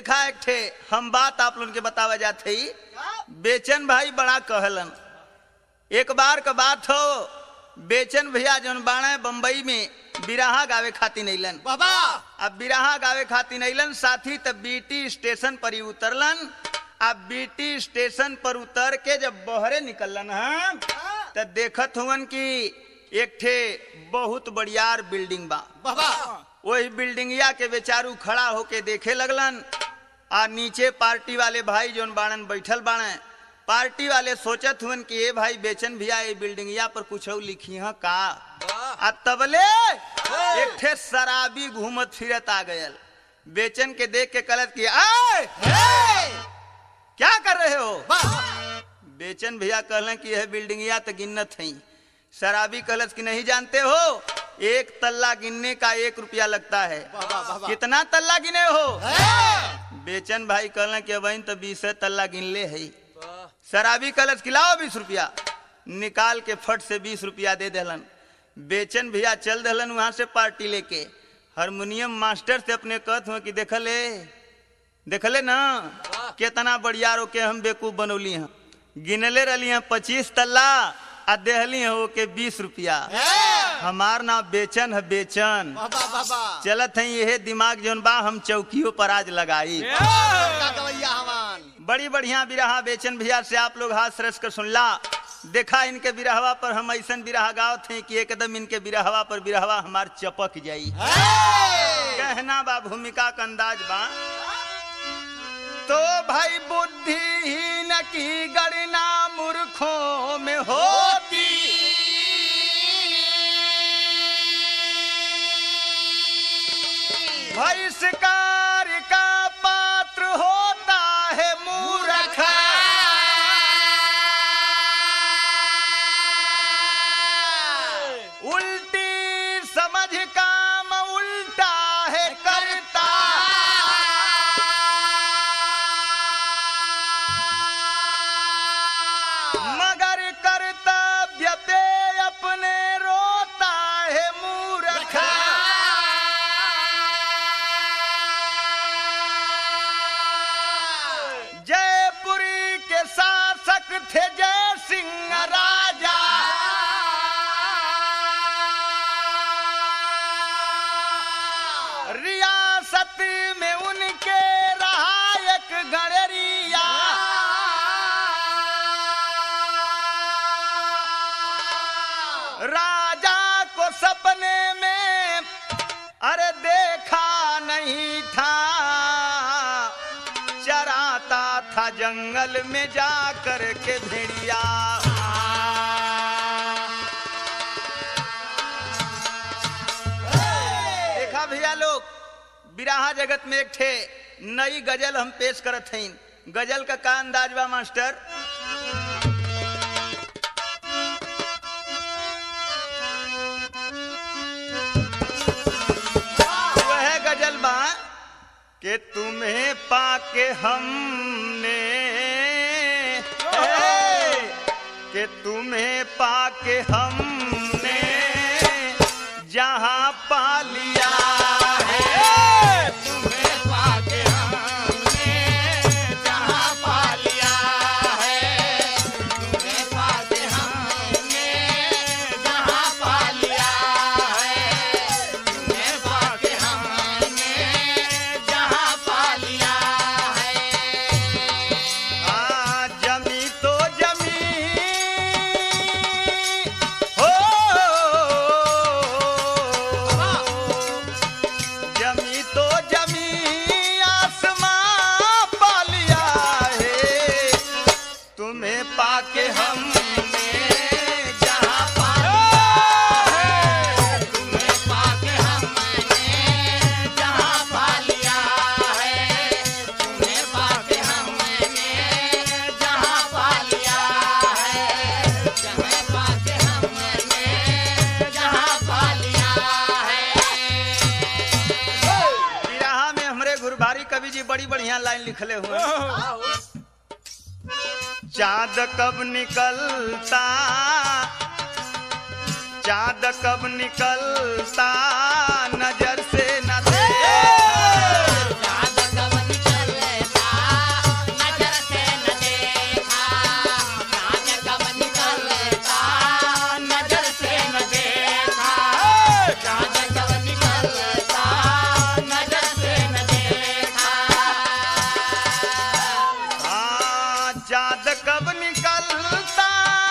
देखा एक ठे हम बात आप लोगन के बतावा जाते ही बेचन भाई बड़ा कहलन एक बार का बात हो बेचन भैया जौन बाणे बम्बई में बिराहा गावे खातिर अइलन बाबा अब बिराहा गावे खातिर अइलन साथी तब बीटी स्टेशन पर ही उतरलन अब बीटी स्टेशन पर उतर के जब बहरे निकलन हम तब देखत हुवन कि एक ठे बहुत बढ़ियार बिल्डिंग बा बाबा वही बिल्डिंगिया के बेचारू खड़ा होके देखे लगलन आ नीचे पार्टी वाले भाई जोन बाणन बैठल बाणे पार्टी वाले सोचत हुन कि ए भाई बेचन भैया ये बिल्डिंगिया पर कुछ लिखी है का आ तबले एक ठे शराबी घूमत फिरत आ गयल बेचन के देख के कलत कि आए क्या कर रहे हो बेचन भैया कहलन कि यह बिल्डिंगिया तो गिनत है शराबी कहलत कि नहीं जानते हो एक तल्ला गिनने का एक रुपया लगता है कितना तल्ला गिने हो बेचन भाई कहलन कि अब तो बीस तल्ला गिन ले है शराबी कहलत कि लाओ बीस रुपया निकाल के फट से बीस रुपया दे देलन बेचन भैया चल दहलन वहां से पार्टी लेके हारमोनियम मास्टर से अपने कहत हुआ कि देखले देखले ना कितना बढ़िया रो के हम बेकूफ बनौली हैं गिनले रही हैं पच्चीस तल्ला आ देहली हो के बीस रुपया हमार नाम बेचन है बेचन बाबा बाबा चलत है यह दिमाग जोन बा हम चौकियों पर आज लगाई का गवैया हमान बड़ी बढ़िया बिरहा बेचन भैया से आप लोग हाथ सरस कर सुनला देखा इनके बिरहवा पर हम ऐसा बिरहा गाँव थे कि एकदम इनके बिरहवा पर बिरहवा हमार चपक जाई कहना बा भूमिका का अंदाज बा तो भाई बुद्धिहीन की गणना मूर्खों में होती बहिष्कार का पात्र होता है मूर्ख उल्टी समझ काम उल्टा है करता मगर कर्तव्य पे अपने रोता है मूर्ख जयपुरी के शासक थे जय सिंह राजा रियासत में उनके रहा एक गणरिया राजा को सपने में अरे देखा नहीं था चराता था जंगल में जा कर के भेड़िया देखा भैया लोग बिराहा जगत में एक ठे नई गजल हम पेश करत हईन गजल का का अंदाज बा मास्टर वह गजल बा के तुम्हें पाके हमने ए, के तुम्हें पाके हमने जहां पा लिया है तुम्हें पाके हमने जहाँ पा लिया है तुम्हें पाके हमने जहाँ पा लिया है तुम्हें पाके हमने जहाँ पा लिया है हाँ, जमी तो जमी हो जमी तो जमी आसमां पा लिया है तुम्हें पाके हमने जहाँ पा तुम्हें पाके हमने जहाँ पा लिया है तुम्हें पाके हमने जहाँ पा लिया है तुम्हें पाके हमने जहाँ पा लिया है बिरहा में हमरे गुरभारी कवि जी बड़ी बढ़िया लाइन लिखले हुए हैं। चांद कब निकलता चांद कब निकलता नजर से न देखा। चाँद कब निकलता चाँद कब निकलता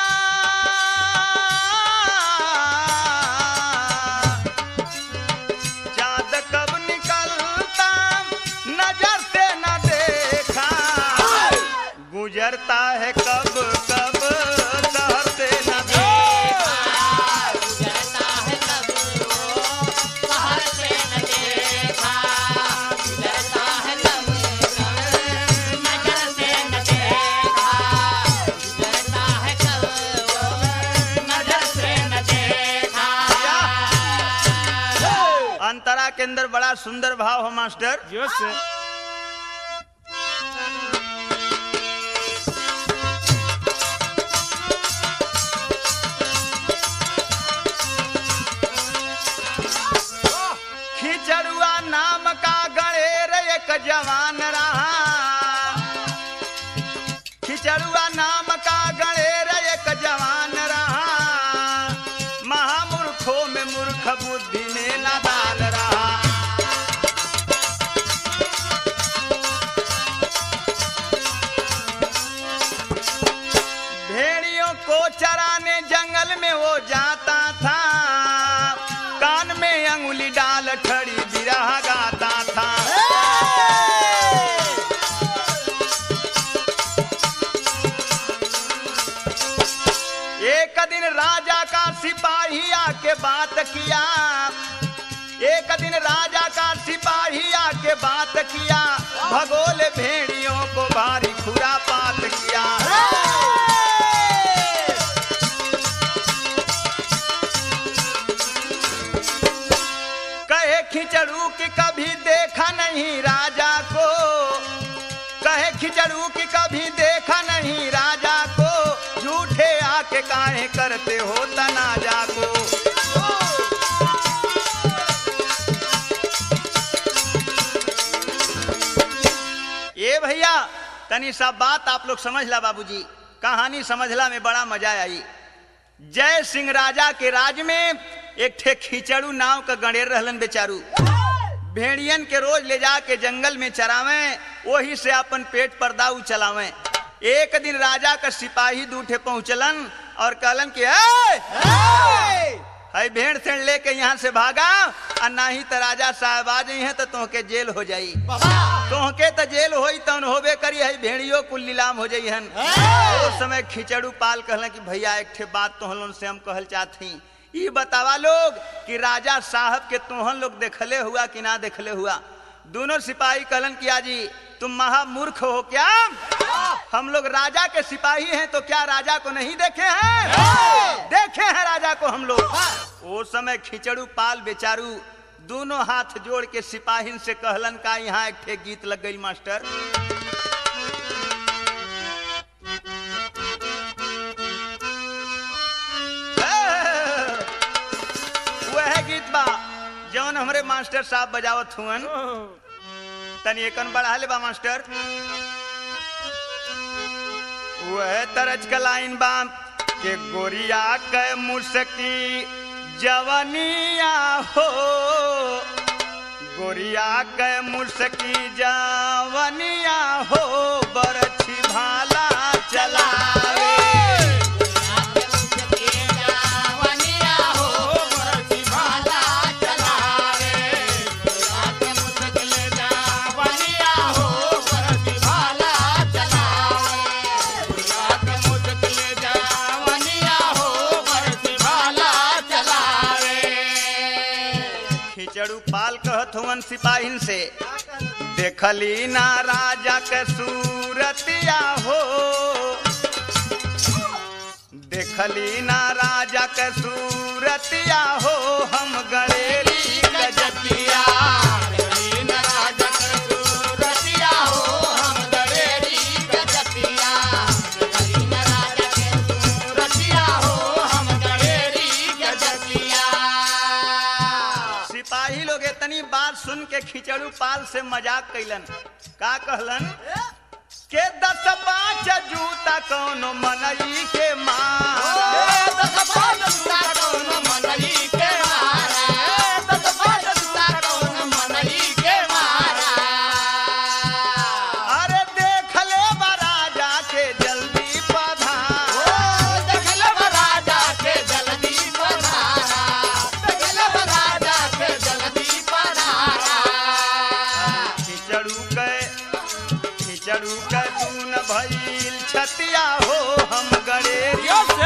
चाँद कब निकलता नजर से न देखा गुजरता है कब कब शहर से न देखा गुजरता है कब वो बाहर से न देखा गुजरता है कब नजर से न देखा गुजरता है कब वो नजर से न देखा अंतरा के अंदर बड़ा सुंदर भाव हो मास्टर खिचड़ुआ नाम का गणेर एक जवान रहा खिचड़ुआ नाम का गणेर एक जवान रहा महामूर्खों में मूर्ख बुद्धि में नादान रहा भेड़ियों को चराने जंगल में वो जाता था कान में अंगुली डाल ठड़ी बिरहा गाता था एक दिन राजा का सिपाही आके बात किया एक दिन राजा का सिपाही आके बात किया भगोल भेड़ियों को भारी खुरापात किया कहे खिचड़ू कि कभी देखा नहीं राजा को कहे खिचड़ू कि कभी देखा नहीं राजा को झूठे आके काहे करते हो तनाजा को ये भैया तनी सा बात आप लोग समझ ला बाबूजी कहानी समझला में बड़ा मजा आई जय सिंह राजा के राज में एक ठे खिचड़ू नाव का गणेर रहलन बेचारू भेड़ियन के रोज ले जाके जंगल में चरावे वही से अपन पेट पर दाऊ चलावे एक दिन राजा का सिपाही दूठे पहुंचलन और कहलन कि "ए! है भेड़ से लेके यहाँ से भागा और ना ही तो राजा साहब आ जाई है तो तुहके जेल हो जाई तोहके तो जेल होई तन होबे करी है भेड़ियों कुल नीलाम हो जाई हन उस समय खिचड़ू पाल कहलन कि भैया एक ठे बात तोहन से हम कहल चाहती ई बतावा लोग कि राजा साहब के तोहन लोग देखले हुआ कि ना देखले हुआ दोनों सिपाही कहलन कि आजी तुम महामूर्ख हो क्या हम लोग राजा के सिपाही हैं तो क्या राजा को नहीं देखे हैं देखे हैं राजा को हम लोग वो समय खिचड़ू पाल बेचारू दोनों हाथ जोड़ के सिपाहीन से कहलन का यहाँ एक ठे गीत लग गई मास्टर वह गीत बा जौन हमरे मास्टर साहब बजावत हुअन तनी एकन बढ़ा ले बा मास्टर वह तरज का लाइन बा के गोरिया के मुसकी जवनिया हो गोरिया के मुसकी जवनिया हो बरछी भाला चलावे खिचड़ू पाल कहत हुवन सिपाहीन से देखली ना राजा के सूरतिया हो देखली ना राजा के सूरतिया हो हम गणेरी गजतिया सिपाही लोग इतनी बात सुन के खिचड़ू पाल से मजाक कैलन का कहलन के दस पाँच जूता कौनो मनई के मार अरे देख ले बा राजा के जल्दी छतिया हो हम गड़ेरी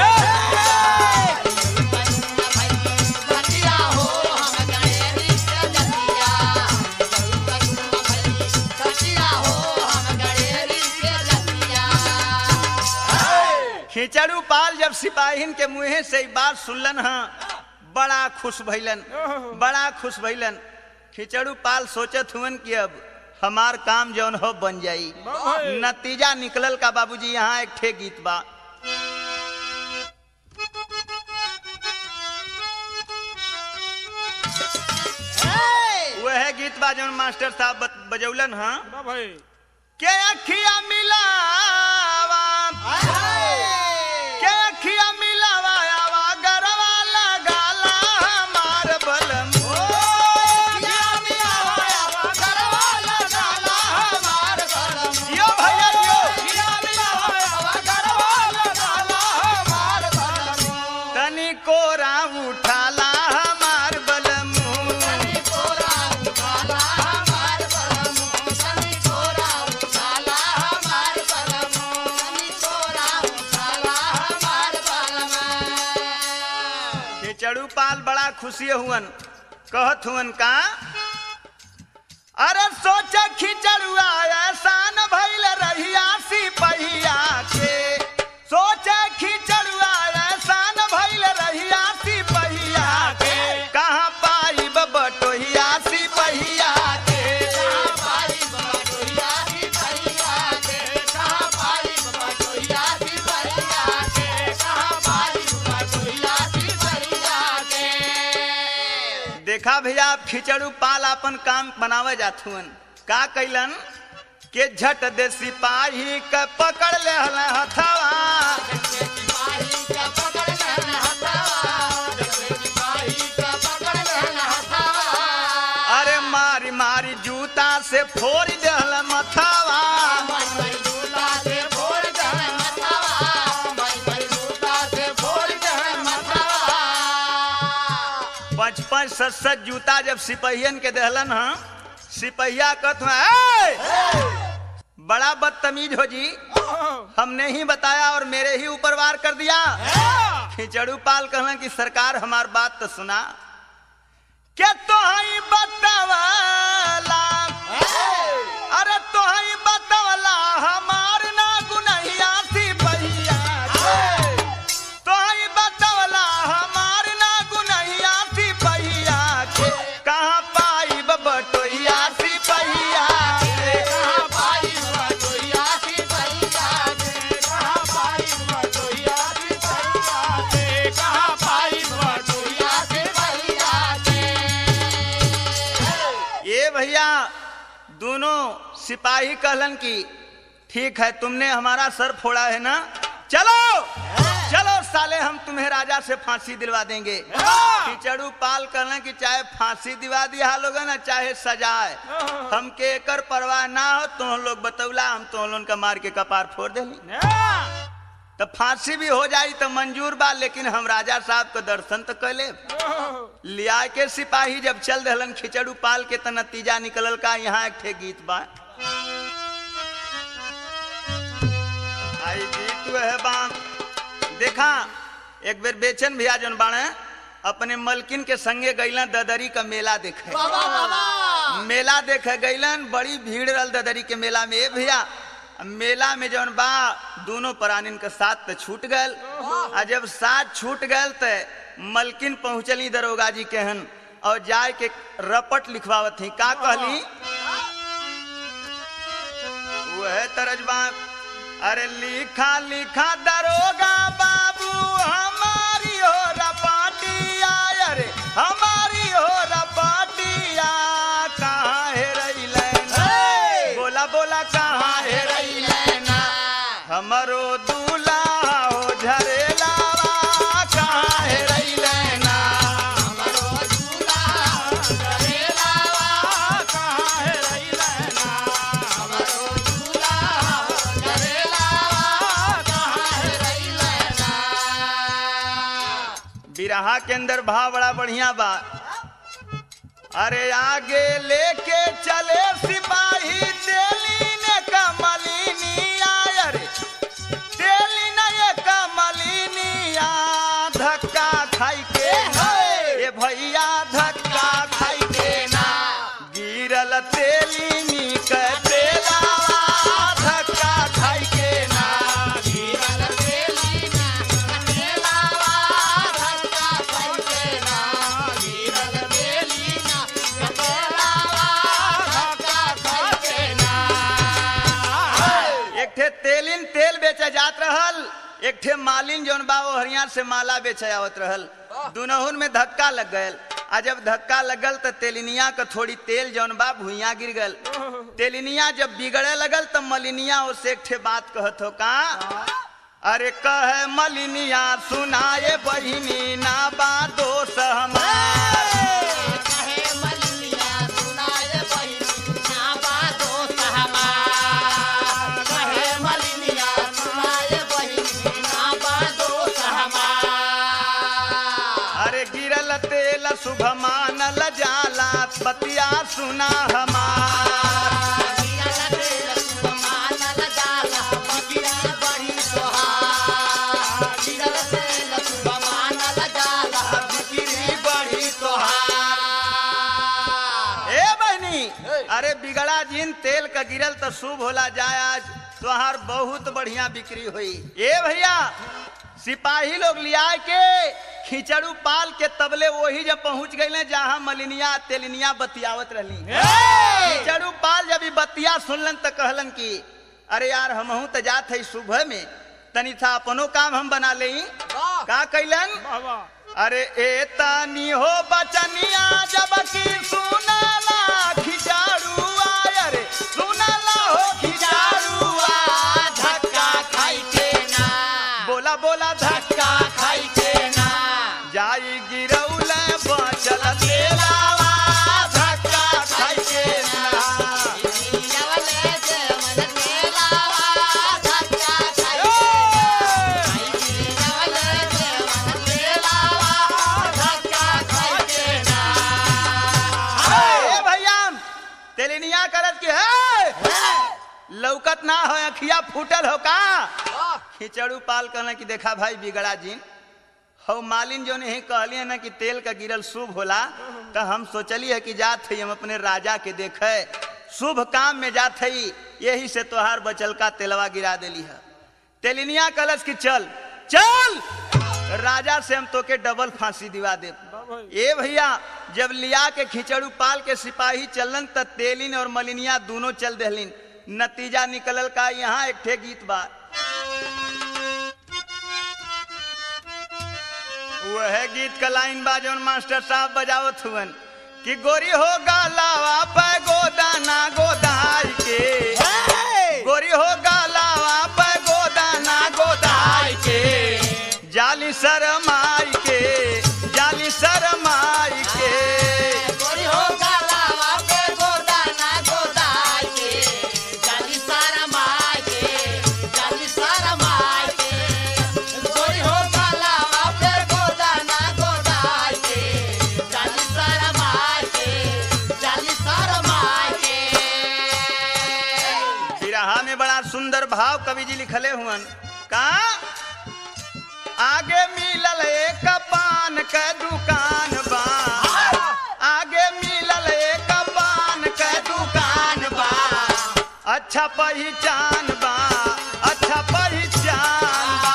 खिचड़ू पाल जब सिपाहीन के मुँहे से ई बात सुनलन ह बड़ा खुश भइलन बड़ा खुश भइलन खिचड़ू पाल सोचत हुवन कि अब हमार काम जौन हो बन जाई नतीजा निकलल का बाबूजी यहाँ एक ठे गीत बा वह गीत बा जौन मास्टर साहब बत- बजौलन हाँ के अखिया मिलावा के अखिया मिलावा आवा गरवा लगाला हमार बलम यो भैया यो तनी कोरा उठाला हमार बलम खिचड़ू पाल बड़ा खुशी हुवन कहत हुवन का अरे सोच खिचड़ुआ एहसान भइल रहिया सिपहिया के सोच खिचड़ुआ एहसान भइल रहिया सिपहिया के कहाँ पाई बटोहिया सिपहिया के देखा भैया आप खिचड़ू पाल अपन काम बनावे जात हुवन का कैलन के झट दे सिपाही के पकड़ ले हथवा अरे मारी मारी जूता से फोड़ दहल मथवा पाँच पाँच सत सत जूता जब सिपहियन के दहलन ह सिपहिया कहत हुआ बड़ा बदतमीज हो जी हमने ही बताया और मेरे ही ऊपर वार कर दिया खिचड़ू पाल कहना कि सरकार हमार बात तो सुना क्या तो ही बतावला अरे तो ही बतावला हमार ना गुनहिया सिपहिया के। तो ही बतावला हमार ना गुनहिया सिपहिया के कहाँ पाई बटोहिया सिपहिया के ये भैया दोनों सिपाही कहलन की ठीक है तुमने हमारा सर फोड़ा है ना चलो चलो साले हम तुम्हें राजा से फांसी दिलवा देंगे खिचड़ू पाल कहलन कि चाहे फांसी दिवा दिया लोग ना चाहे सजाए हमके एकर परवाह ना हो तुम लोग बतौला हम तुम लोगन का मार के कपार फोड़ देली तो फांसी भी हो जाई तो मंजूर बा लेकिन हम राजा साहब के दर्शन तो कैले लिया के सिपाही जब चल दहलन खिचड़ू पाल के तो नतीजा निकलल का यहाँ एक ठे गीत बा आई गीत है बा देखा एक बेर बेचन भैया जन बाणे अपने मलकिन के संगे गईलन ददरी का मेला देखे मेला देखे गईलन बड़ी भीड़ रहल ददरी के मेला में ए भैया मेला में जौन बा दोनों प्राणीन के साथ तो छूट गल आ जब साथ छूट गल तो मलकिन पहुंचली दरोगा जी के हन और जाय के रपट लिखवावत थी का कहली वह तरजबा अरे लिखा लिखा दरोगा बाबू हमारी हो रपाटिया अरे हमारी हो रपाटिया कहाँ है रही बोला बोला कहाँ है रही हमरो दूल्हा हो झरेलावा कहाँ है रही लेना बिरहा के अंदर भाव बड़ा बढ़िया बा अरे आगे लेके चले सिपाही तेली ने कमलिनी आय रे तेलिन तेल बेचे जात रहल एक ठे मालिन जौन बा वो हरियार से माला बेचे आवत रहल दुनहुन में धक्का लग गयल आ जब धक्का लगल तो तेलिनिया का थोड़ी तेल जौन बा भुइया गिर गल तेलिनिया जब बिगड़े लगल तो मलिनिया उससे एक ठे बात कहत हो का अरे कहे मलिनिया सुनाए बहिनी ना बा दोष हमार कहे मलिया सुनाए बहिनी ना बातो सहमार कहे मलिया सुनाए बहिनी ना बातो सहमार अरे गिरल तेल शुभ मानल जाला पतिया सुना हमार बिक्री बढ़ी ए बहनी अरे बिगड़ा जिन तेल का गिरल तो शुभ होला जाए आज तुहार बहुत बढ़िया बिक्री हुई ए भैया सिपाही लोग लिया के खिचड़ू पाल के तबले वही जब पहुंच गए जहाँ मलिनिया तेलिनिया बतियावत रहली खिचड़ू पाल जब ई बतिया सुनलन तो कहलन कि अरे यार हमहू तो जात है सुबह में तनी था अपनो काम हम बना ले का कैलन अरे ए तानी हो बचनिया जब की सुनला खिचाड़ुआ अरे सुनला हो खिचाड़ुआ धक्का खाई के ना बोला बोला धक्का खाई के ना जाई गिरौल बचल तेलावा धक्का खाई के ना ए भैया तेलिनिया करत कि है लौकत ना हो अखिया फूटल हो का खिचड़ू पाल कहना कि देखा भाई बिगड़ा जी हो मालिन जो नहीं कहलिए ना कि तेल का गिरल शुभ होला तो हम सोचली है कि जात है हम अपने राजा के देखे शुभ काम में जात है यही से तोहार बचल का तेलवा गिरा देली है तेलिनिया कलश की चल चल राजा से हम तोके डबल फांसी दिवा दे ए भैया जब लिया के खिचड़ू पाल के सिपाही चलन त तेलिन और मलिनिया दोनों चल दहलिन नतीजा निकलल का यहाँ एक ठे गीत बा वह गीत का लाइन बा जौन मास्टर साहब बजावत हुवन कि गोरी हो गालावा पे गोदाना गोदाई के गोरी हो गालावा पे गोदाना गोदाई के जाली शरमाई के जाली शरमाई के बिरहा में बड़ा सुंदर भाव कवि जी लिखले हुवन का आगे मिलल एक पान के दुकान बा आगे मिलल एक पान के दुकान बा अच्छा पहचान बा अच्छा पहचान बा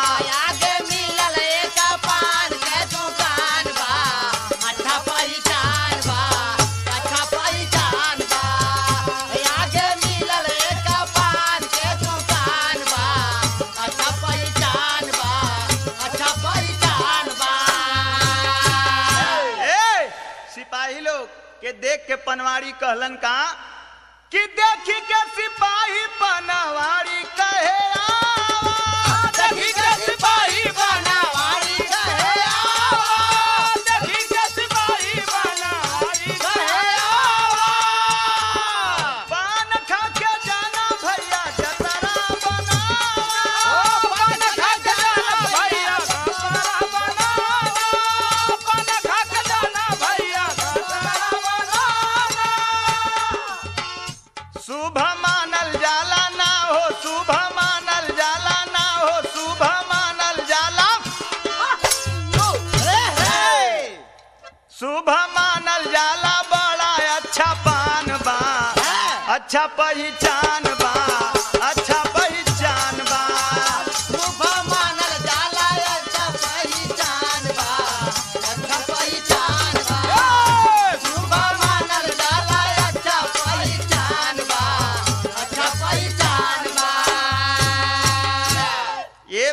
ए सिपाही लोग के देख के पनवाड़ी कहलन का कि देखी के सिपाही पनवाड़ी कहे आवा देखी के सिपाही पनवाड़ी कहे आवा देखी के सिपाही पनवाड़ी कहे आवा पान खा के जाना भैया जतरा बनावा पान खा के जाना भैया जतरा बनावा पान खा के जाना भैया जतरा बनावा शुभ मानल जाला ना हो शुभ मानल जाला ना हो शुभ मानल जाला शुभ मानल जाला बड़ा अच्छा पान बा अच्छा पहचान बा अच्छा पहचान बा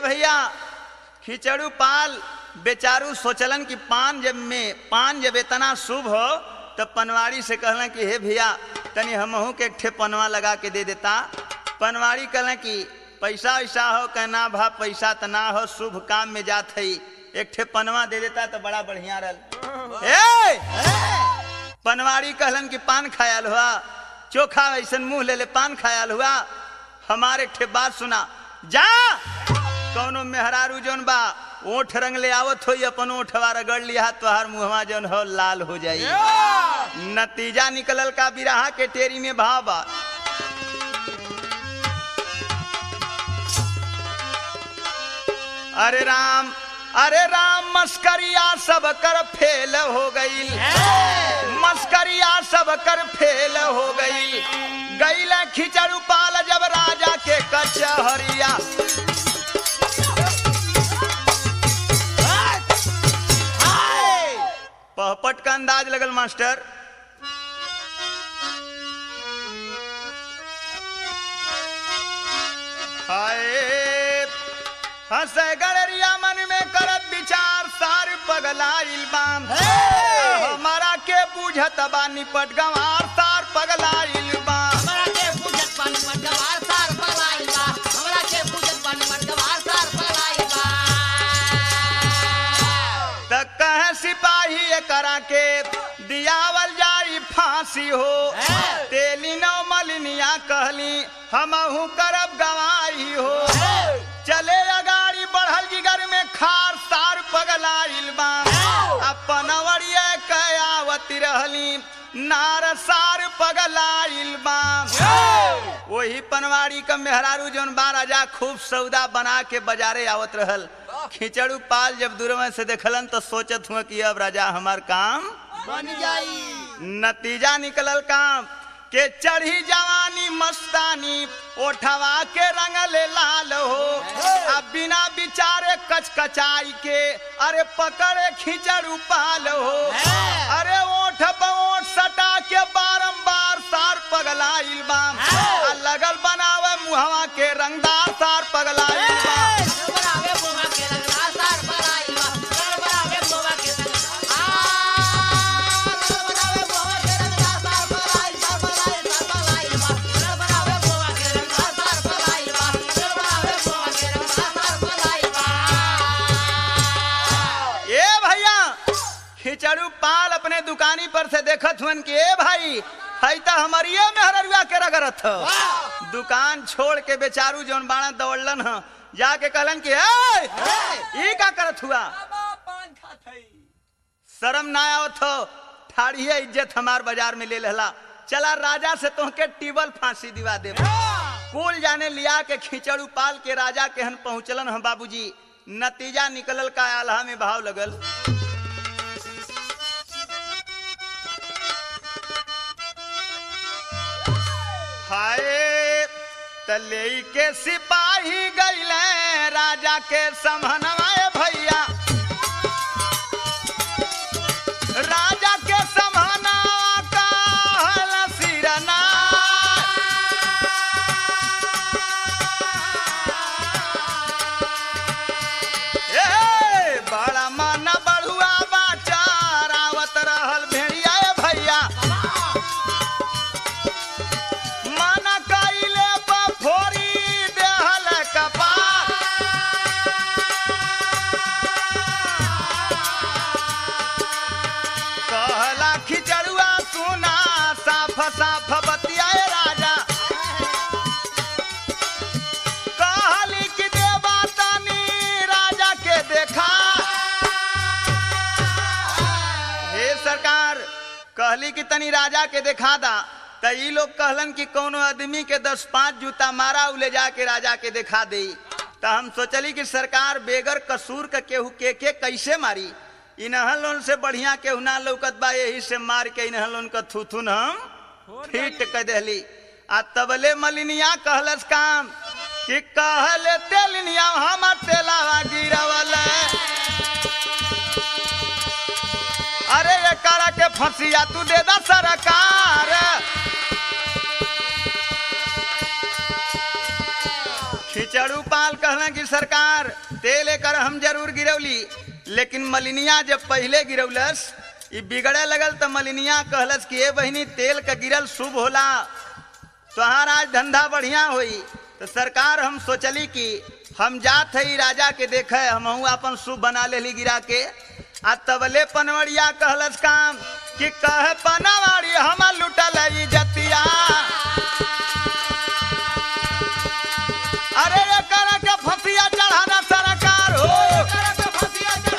भैया खिचड़ू पाल बेचारू सोचलन कि पान जब में पान जब इतना शुभ हो तब पनवाड़ी से कहलन कि हे भैया तनी हमहू के एक ठे पनवा लगा के दे देता पनवाड़ी कहलन कि पैसा वैसा हो कहना भा पैसा त ना हो शुभ काम में जात है एक ठे पनवा दे देता तो बड़ा बढ़िया रह ए पनवाड़ी कहलन कि पान खायल हुआ चोखा ऐसन मुंह ले ले पान खायल हुआ हमारे ठे बात सुना जा कौनो मेहरारू जौन बा ओठ रंग ले आवत होई अपन ओठवा रगड़ लिया तोहार मुहवा जौन हो लाल हो जाई नतीजा निकलल का बिरहा के टेरी में भाव बा अरे राम अरे राम मस्करिया सब कर फेल हो गई मस्करिया सब कर फेल हो गई गईल खिचड़ू पाल जब राजा के कचहरिया पहपट का अंदाज लगल मास्टर हाय हंसे गड़रिया मन में करत विचार सार पगलाइल बाम हमारा के बुझत बा निपट गंवार सार पगलाइल बाम हमरा के पूजत पानी मटवार सार पगलाइल बा हमरा के पूजत पानी मटवार सार पगलाइल बा त कहे सिपाही करा के दियावल जाई फांसी हो तेली नौ मलिनिया कहली हमहू करब गवाही हो चले अगाड़ी बढ़ल जिगर में खार सार पगलाइल बाम अपन अवरिया कयावती रहली नार सार पगलाइल बाम वही पनवाड़ी का मेहरारू जौन बा राजा खूब सौदा बना के बाजारे आवत रहल खिचड़ू पाल जब दूर में से देखलन तो सोचत हुआ कि अब राजा हमार काम बन जाई नतीजा निकलल काम के चढ़ी जवानी मस्तानी ओठवा के रंगले लाल हो अब बिना बिचारे कचकचाई के अरे पकड़े खिचड़ू पाल हो अरे ओठ पे ओठ सटा के बारंबार सार पगलाइल बाम आ लगल बनावे मुहवा के रंगदार सार पगलाइल बाम बनावे बोमा के रंगला सार पगलाइल बा कर बनावे बोमा के रंगला आ कर बनावे बोमा के रंगला सार पगलाइल बा पगलाइल बा पगलाइल बा कर बनावे बोमा के रंगला सार पगलाइल बा कर बनावे बोमा के रंगला सार पगलाइल बा ए भैया खिचड़ू पाल अपने दुकानी पर से देखत हुन कि ए भाई हई त हमरिए मेहररुआ के रगरत ह दुकान छोड़ के बेचारू जौन बाणा दौड़लन ह जाके कहलन कि ए ई का करत हुआ शर्म ना आवत हो ठाड़िए इज्जत हमार बाजार में ले लेला चला राजा से तोहके टीबल फांसी दिवा दे कुल जाने लिया के खिचड़ू पाल के राजा के हन पहुंचलन हम बाबूजी नतीजा निकलल का आल्हा में भाव लगल हाय तले के सिपाही गईले राजा के समहनवाए भैया राजा के समहनवा का हल सिरना ए बड़ा मन बढ़ुआ बाचा रावत रहल भेड़िया ए भैया मन कइले बफोरी देहल कपार कहला खिचड़ुआ सुना साफ साफ बतियाए राजा कहली कि देवा तनी राजा के देखा हे सरकार कहली कि तनी राजा के देखा दा त ई लोग कहलन कि कोनो आदमी के दस पांच जूता मारा उ ले जाके राजा के देखा दे त हम सोचली कि सरकार बेगर कसूर का केहू के के कैसे मारी इनहन लोन से बढ़िया केहू ना लौकत बा यही से मार के इनहन लोन का थुथुन हम फिट कर देली आ तबले मलिनिया कहलस काम कि कहले तेलिनिया हमर तेलावा गिरवल अरे ये करा के फंसिया तू दे दा सरकार खिचड़ खिचड़ू पाल कहला कि सरकार तेल एकर हम जरूर गिरौली लेकिन मलिनिया जब पहले गिरौलस ई बिगड़े लगल तो मलिनिया कहलस कि ए बहिनी तेल का गिरल शुभ होला तोहार आज धंधा बढ़िया होई तो सरकार हम सोचली कि हम जात है राजा के देखे हम अपन शुभ बना लेली गिरा के आ तबले पनवड़िया कहलस काम कि कह पनवाड़ी हम लुटल ई जतिया अरे रे कर के फसिया चढ़ाना सरकार हो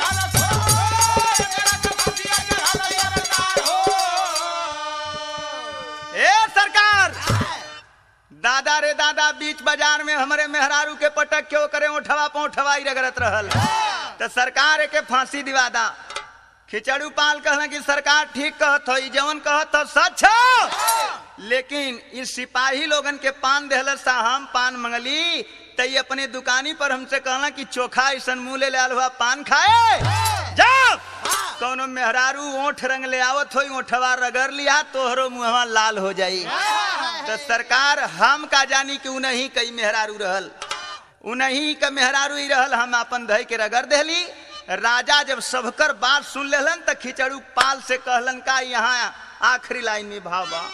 ए सरकार दादा रे दादा बीच बाजार में हमारे मेहरारू के पटक क्यों करे उठवा पौठवा ही रगड़त रहल तो सरकार के फांसी दिवा दा खिचड़ू पाल कहना कि सरकार ठीक कहत हो जवन कहत हो सच हो लेकिन इस सिपाही लोगन के पान देहल सा हम पान मंगली तई अपने दुकानी पर हमसे कहना कि चोखा ऐसा मुंह ले लाल हुआ पान खाए जाओ कौनो मेहरारू ओठ रंग ले आवत हो ओठवा रगड़ लिया तोहरो मुहवा लाल हो जाई तो सरकार हम का जानी कि उनही कई मेहरारू रहल उनही का मेहरारू ही रहल हम अपन धई के रगड़ देली राजा जब सबकर बात सुन लेलन त खिचड़ू पाल से कहलन का यहाँ आखिरी लाइन में भाव बा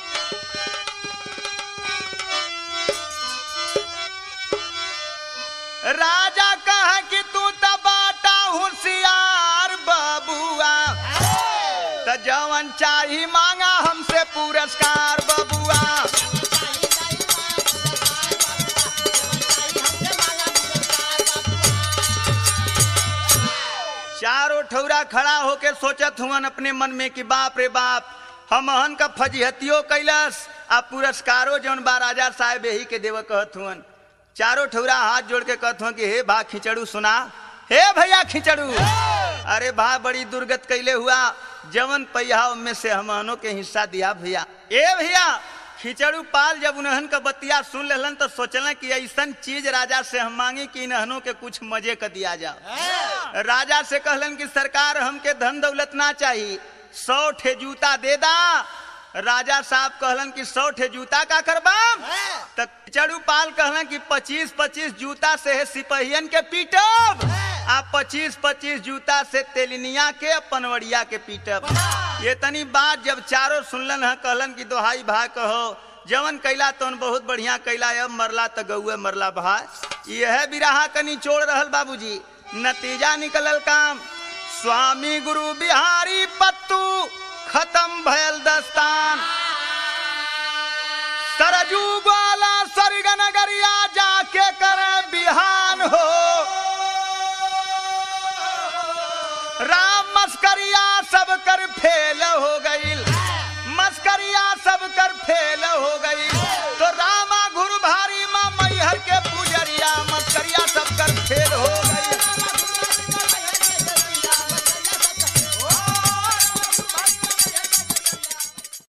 राजा कहा कि तू त बाटा होशियार बबुआ त जवन चाही मांगा हमसे पुरस्कार बबुआ चारों ठौरा खड़ा होके सोचत हुअन अपने मन में कि बाप रे बाप हमहन का फजीहतियो कैलस आ पुरस्कारो जौन बा राजा साहेब यही के देव कहत हुअन चारों ठौरा हाथ जोड़ के कहत हुअन कि हे भा खिचड़ू सुना हे भैया खिचड़ू अरे भा बड़ी दुर्गत कैले हुआ जवन पैया में से हमहनों के हिस्सा दिया भैया ए भैया खिचड़ू पाल जब उन्हन का बतिया सुन लेलन तो सोचलन कि ऐसन चीज राजा से हम मांगी कि इन्हनों के कुछ मजे का दिया जाओ राजा से कहलन कि सरकार हमके धन दौलत ना चाहिए सौ ठे जूता दे दा राजा साहब कहलन कि सौ ठे जूता का करबा तो खिचड़ू पाल कहलन कि पच्चीस पच्चीस जूता से है सिपहियन के पीटब आ पच्चीस पच्चीस जूता से तेलिनिया के पनवड़िया के पीटब ये तनी बात जब चारों सुनलन है कहलन कि दोहाई भाई कहो जवन कैला तवन बहुत बढ़िया कैला अब मरला तो गौए मरला भाई यह बिराहा कनी चोड़ रहल बाबूजी नतीजा निकलल काम स्वामी गुरु बिहारी पत्तू खत्म भयल दस्तान सरजू ग्वाला स्वर्ग नगरिया जाके करे बिहान हो राम मस्करिया सब कर फेल हो गईल मस्करिया सब कर फेल